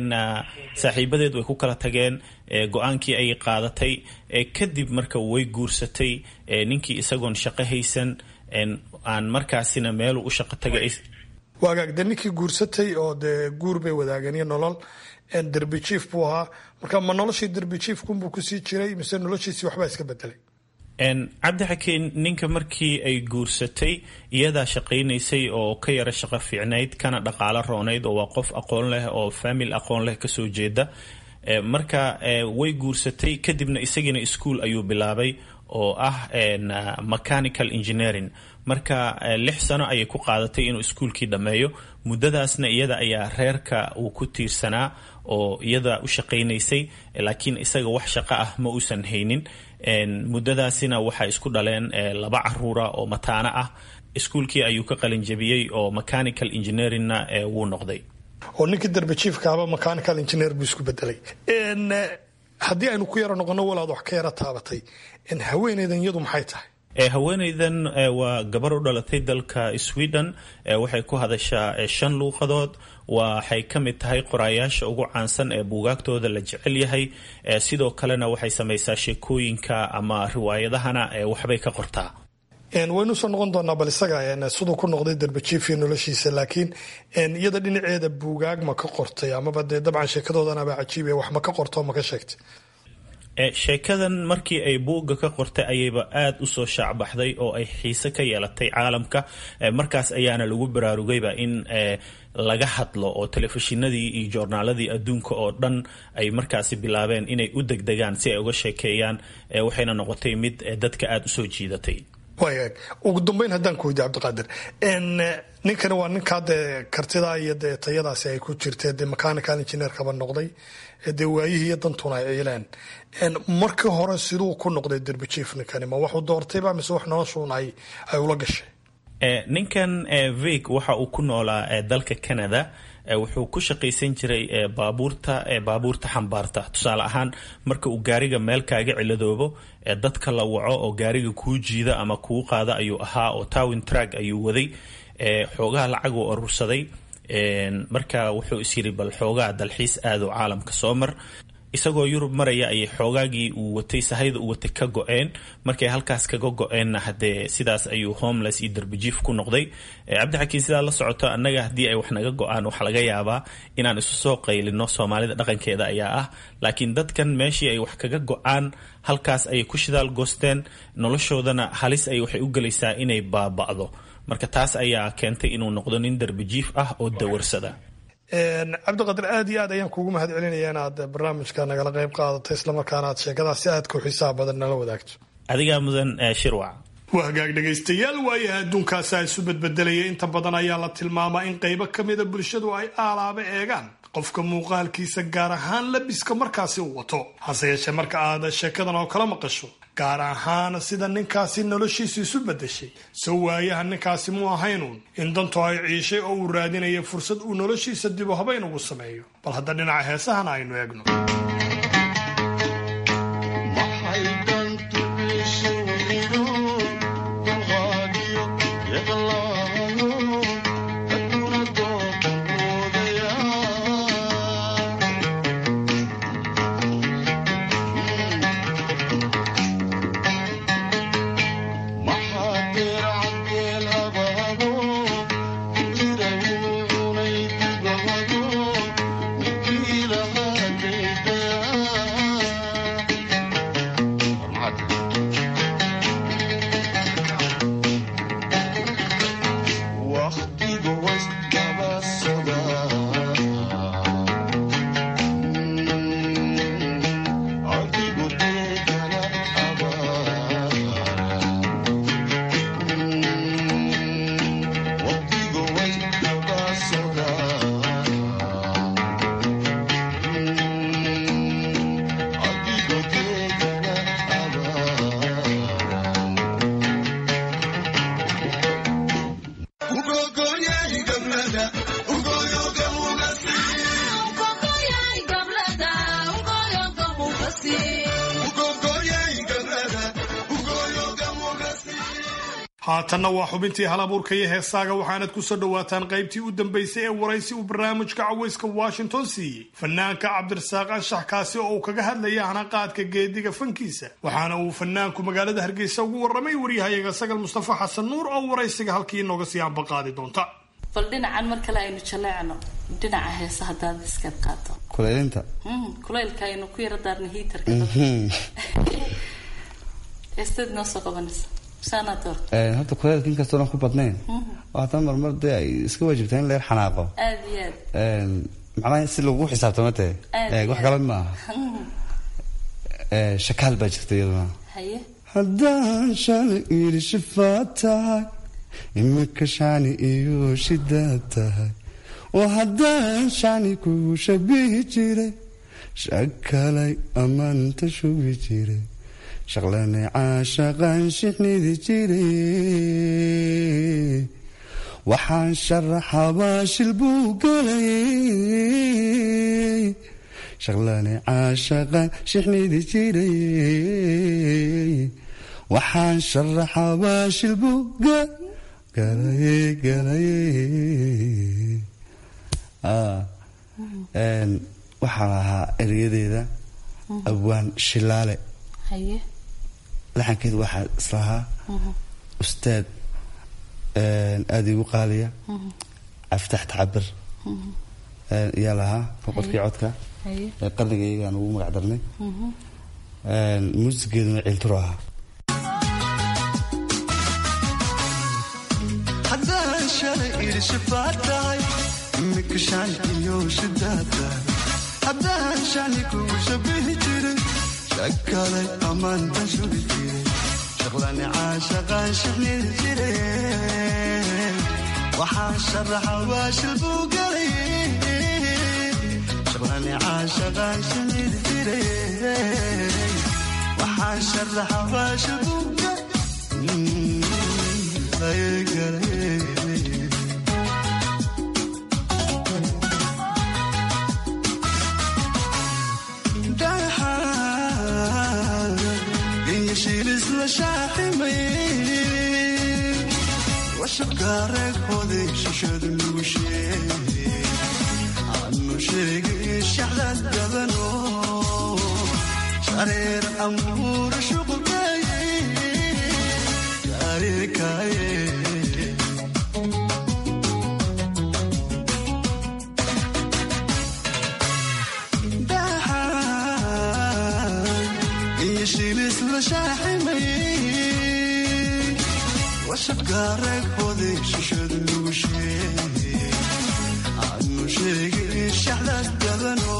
saaxiibadeed way ku kala tageen go-aankii ay qaadatay kadib marka way guursatay ninkii isagoon shaqo haysan aan markaasina meelu u shaqo taga waagaag dee ninkii guursatay oo dee guur bay wadaageen iyo nolol derbi jief buu ahaa marka ma noloshii derbi jiefkunbuu kusii jiray mise noloshiisii waxbaa iska bedelay cabdi xakiin ninka markii ay guursatay iyadaa shaqaynaysay oo ka yara shaqo fiicnayd kana dhaqaalo roonayd oo waa qof aqoon leh oo famil aqoon leh kasoo jeeda marka way guursatay kadibna isagiina ischool ayuu bilaabay oo ah mechanical engineering marka lix sano ayay ku qaadatay inuu iskuolkii dhammeeyo muddadaasna iyada ayaa reerka uu ku tiirsanaa oo iyada u shaqaynaysay laakiin isaga wax shaqo ah ma uusan haynin muddadaasina waxay isku dhaleen laba caruura oo mataano ah iskuolkii ayuu ka qalinjabiyey oo mechanical engineeringna wuu noqday oo ninkii derbi jiefkaaba mechanical engineer buu isku bedelay haddii aynu ku yaro noqono walaad wax ka yara taabatay haweeneydan iyadu maxay tahay haweeneydan waa gabar u dhalatay dalka sweden waxay ku hadashaa shan luuqadood waxay ka mid tahay qoraayaasha ugu caansan ee buugaagtooda la jecel yahay sidoo kalena waxay samaysaa sheekooyinka ama riwaayadahana waxbay ka qortaa waynu usoo noqon doonaa bal isaga siduu ku noqday derbajiifiyo noloshiisa laakiin iyada dhinaceeda buugaag ma ka qortay amaba dee dabcan sheekadoodanaba cajiibe wax ma ka qorto ma ka sheegtay sheekadan markii ay buugga ka qortay ayayba aada usoo shaacbaxday oo ay xiise ka yeelatay caalamka markaas ayaana lagu baraarugayba in laga hadlo oo telefishinadii iyo joornaaladii adduunka oo dhan ay markaasi bilaabeen inay u degdegaan si ay uga sheekeeyaan waxayna noqotay mid dadka aada usoo jiidatay waagaag ugu dambeyn haddaan ku weydiy cabdiqaadir ninkani waa ninkaa dee kartidaa iyo dee tayadaasi ay ku jirtee dee mechanical engineerkaba noqday dee waayihii iyo dantuna ay ciileen markii hore siduu ku noqday derbijief ninkani ma waxuu doortayba mise wax noloshuun ay ay ula gashay ninkan vig waxa uu ku noolaa dalka canada wuxuu ku shaqaysan jiray baabuurta baabuurta xambaarta tusaale ahaan marka uu gaariga meel kaaga ciladoobo dadka la waco oo gaariga kuu jiida ama kuu qaada ayuu ahaa oo towin trag ayuu waday xoogaha lacag uu urursaday marka wuxuu is yiri bal xoogaa dalxiis aado caalamka soo mar isagoo yurub maraya ayay xoogaagii uu watay sahayda uu watay ka go-een markay halkaas kaga go-eenna hadee sidaas ayuu homeless iyo derbijiif ku noqday cabdixakiin sidaa la socoto annaga haddii ay wax naga go-aan waxaa laga yaabaa inaan isu soo qaylino soomaalida dhaqankeeda ayaa ah laakiin dadkan meeshii ay wax kaga go-aan halkaas ayay ku shidaal goosteen noloshoodana halis ay waxay u gelaysaa inay baaba'do marka taas ayaa keentay inuu noqdo nin derbijiif ah oo dawarsada cabdiqadir aad iyo aad ayaan kuugu mahad celinaya inaad barnaamijka nagala qayb qaadato islamarkaana aad sheekadaas si aad ku xisaab badan nala wadaagto adigaa mudan shirwac waa hagaag dhegaystayaal waayaha adduunkaasa isu bedbedelaya inta badan ayaa la tilmaamaa in qaybo ka mida bulshadu ay aalaaba eegaan qofka muuqaalkiisa gaar ahaan labiska markaasi uu wato hase yeeshee marka aad sheekadan oo kala maqasho gaar ahaan sida ninkaasi noloshiisu isu bedeshay soo waayaha ninkaasi mu ahaynuun in danto ay ciishay oo uu raadinaya fursad uu noloshiisa dibu habayn ugu sameeyo bal hadda dhinaca heesahana aynu eegno haatanna waa xubintii halabuurka iyo heesaaga waxaanad ku soo dhowaataan qaybtii u dambaysay ee waraysi uu barnaamijka cawayska washington siiyey fanaanka cabdirasaaq anshax kaasi oo uu kaga hadlaya hanaqaadka geediga fankiisa waxaana uu fanaanku magaalada hargeysa ugu warramay waryahayaga sagal mustafa xasan nuur oo waraysiga halkii inooga sii ambaqaadi doonta bal dhinacan mar kale aynu jaleecno dhinaca heesa haddaad iskaad qaato kulaylinta kulaylka aynu ku yara daarna hiitarka heestaad noo soo qabanaysa horta kuleelka inkastoonan ku badnayn haatan marmar dee ay iska waajibtaa in leer xanaaqo aad iyo aad macnaha si lagu xisaabtama tahe wax kale maaha shakaal baa jirta iyaduna haye haddaan shalay iri shifaad tahay imika shani iyo shidaad tahay oo haddaan shani kugu shabihi jiray shakalay amaanta shubi jiray shaqlane caashaqaan shixnidi jiray waxaan sharaxabaa shil buu galayay shaqlane caashaqaan shixnidi jiray waxaan sharaxabaa shil buu galayay galayay waxaan ahaa eryadeeda abwaan shilaale haye laxankeed waxaa islahaa ustaad aada igu qaaliya caftax tacabir ayaa lahaa boqorkii codka ee qarniga iyagaan ugu magac darnay muusigeeduna ciilturo ahaa haddaan shalay iri shifaad tahay imika shani iyo shidaad tahay haddaan shani kugu shabihi jiray shakalay amaanta shubi jiray shaqlani caashaqaan shixnidi jiray waxaan sharaxa waashil buu galay shaqlani caashaqaan shixnidi jiray waxaan sharaxa waashil buu galay galay washabkaareegooday shishadu nugu sheeg anu sheegay shaxdad dabano shareer amuura shuqulkaye shareerkaaye iyo shilis la shaaximaye washabkaareegooday shishadu nugu sheeg anu sheegay shaxdaas dabano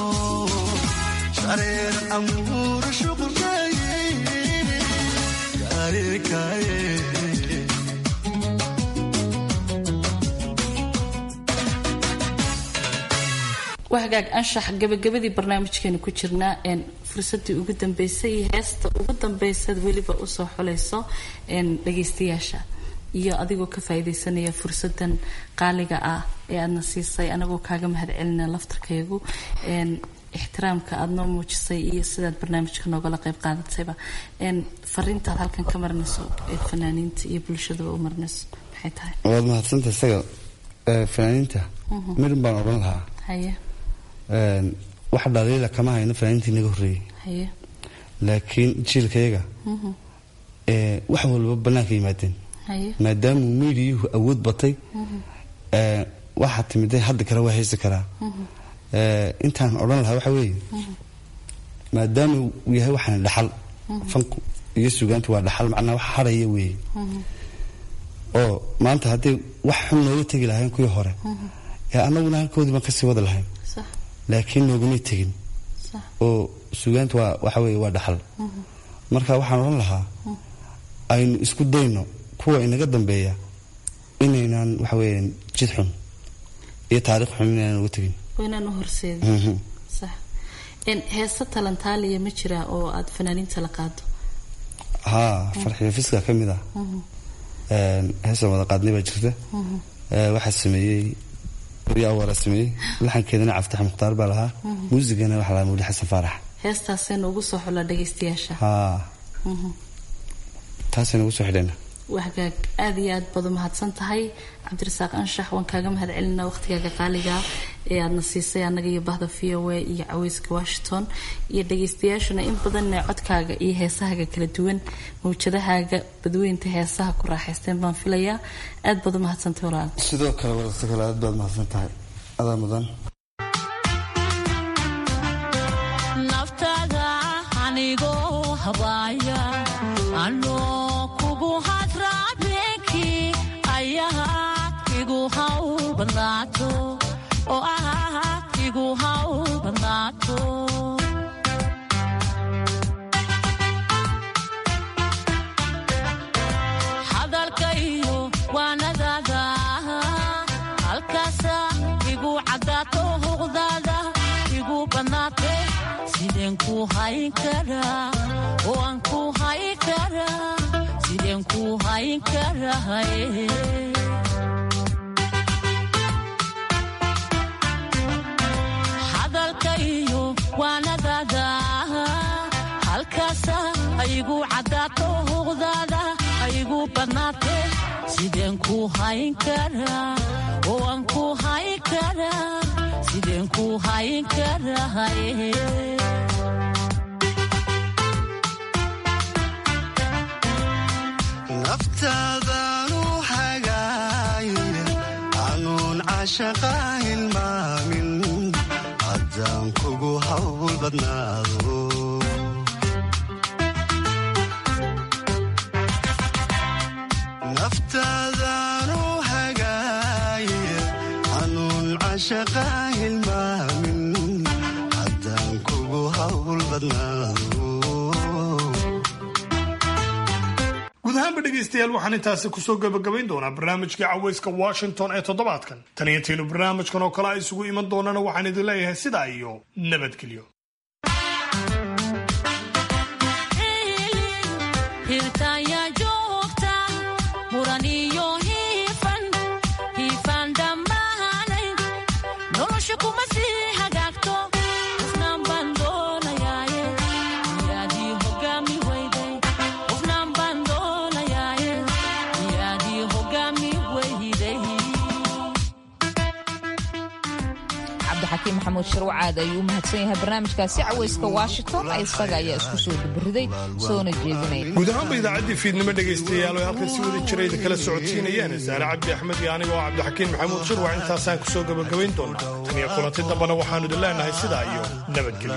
shareer amuur shuqulkaye kaye kaye waa hagaag anshax gabagabadii barnaamijkeena ku jirnaa fursadii ugu dambeysay iyo heesta ugu dambeysad weliba usoo xulayso dhagaystayaasha iyo adigoo ka faaidaysanaya fursadan qaaliga ah ee aadna siisay anagoo kaaga mahad celina laftarkayagu ixtiraamka aada noo muujisay iyo sidaad barnaamijka noogala qayb qaadatayba fariintaad halkan ka marinayso ee fanaaniinta iyo bulshadaba u marinayso maxay tahay waad mahadsanta isaga fanaaniinta midhan baan odhan lahaa haye wax dhaliila kama hayno fanaaniintii naga horreeyey haye laakiin jiilkayaga wax walba bannaanka yimaadeen haye maadaamuu miidiyuhu awood batay waxaa timiday hadda kale waa haysi karaa intaan odhan lahaa waxa weeye maadaama uu yahay waxaan dhaxal fanku iyo sugaantu waa dhaxal macnaa wax haraya weeye oo maanta hadday wax xun nooga tegi lahayn kuwii hore ee annaguna halkoodii baan kasii wada lahayn laakiin noogumay tegin oo sugaantu waa waxa weeye waa dhaxal marka waxaan odhan lahaa aynu isku dayno kuwa inaga dambeeya inaynaan waxa weeyaan jid xun iyo taariikh xun inaynaan uga tegin waynaan u horseedin sax heese talantaaliya ma jiraa oo aada fanaaniinta la qaado haa farxiyo fiska ka mid ah heesaan wada qaadnay baa jirta waxaa sameeyey wariya awaara sameeyey laxankeedana caftax mukhtaar baa lahaa muusigana waxaa lahaa mawli xasan faarax heestaasaynu ugu soo xula dhagaystayaasha haa taasaynu ugu soo xidhayna waa hagaag aada iyo aad baad u mahadsan tahay cabdirasaaq anshax waan kaaga mahad celinaa waqhtigaaga qaaliga ee aadna siisay annaga iyo bahda v o a iyo caweyska washington iyo dhagaystayaashuna in badanna codkaaga iyo heesahaaga kala duwan mawjadahaaga badweynta heesaha ku raaxaysteen baan filayaa aad baad u mahadsantahay walaal sidoo kale wadata kale aad baad mahadsan tahay adaa mudan naftaada anigoo habaaya anoo kugu hadraabeenki ayaad igu haw badnaato oo aad igu haw badnaato hadalka iyo waanadaada halkaasa igu caddaato huqdaada igu badnaate sideen ku hayn karaa oo aan ku hayn karaa sideen ku hayn karahay hadalka iyo waanadaada halkaasa igu caddaato huqdaada igu badnaate sideen ku hayn karaa oo aan ku hayn karaa sideen ku hayn karahay naftaadaanu hagaaye anuun cashaqa hilmaamin haddaan kugu hawl badnaado naftaadaanu hagaaye anuun cashaqa hilmaamin haddaan kugu hawl badnaado guud ahaanba dhegaystayaal waxaan intaasi kusoo gabagabayn doonaa barnaamijkii caweyska washington ee toddobaadkan tan iyo intaynu barnaamijkan oo kale a isugu iman doonana waxaan idin leeyahay sidaa iyo nabadgelyo hirtaya joogta muran iyo hiifan hiifan dhammaanay nolosha kuma sii hagaagto qofnaan baan doonayaaye miyaadii hogaami weyday qofnaan baan doonayaaye miyaadii hogaami weyday cabdixakiim maxamuud shirwacaad ayuu u mahadsan yahay barnaamijkaasi caweyska washington isaga ayaa isku soo dubariday soona jeedinaya guud ahaanba idaacaddii fiidnimo dhegaystayaal oo halkan si wada jirayda kala socodsiinayaan saare cabdi axmed iyo aniga oo cabdixakiin maxamuud shirwac intaasaan kusoo gabagabayn doonaa tan iyo kulanti dambana waxaanu idin leenahay sidaa iyo nabadgelyo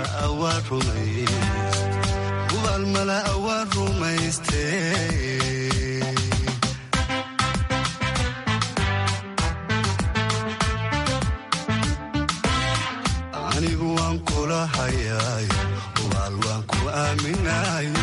ubaalmala awaan rumaystee aaminaye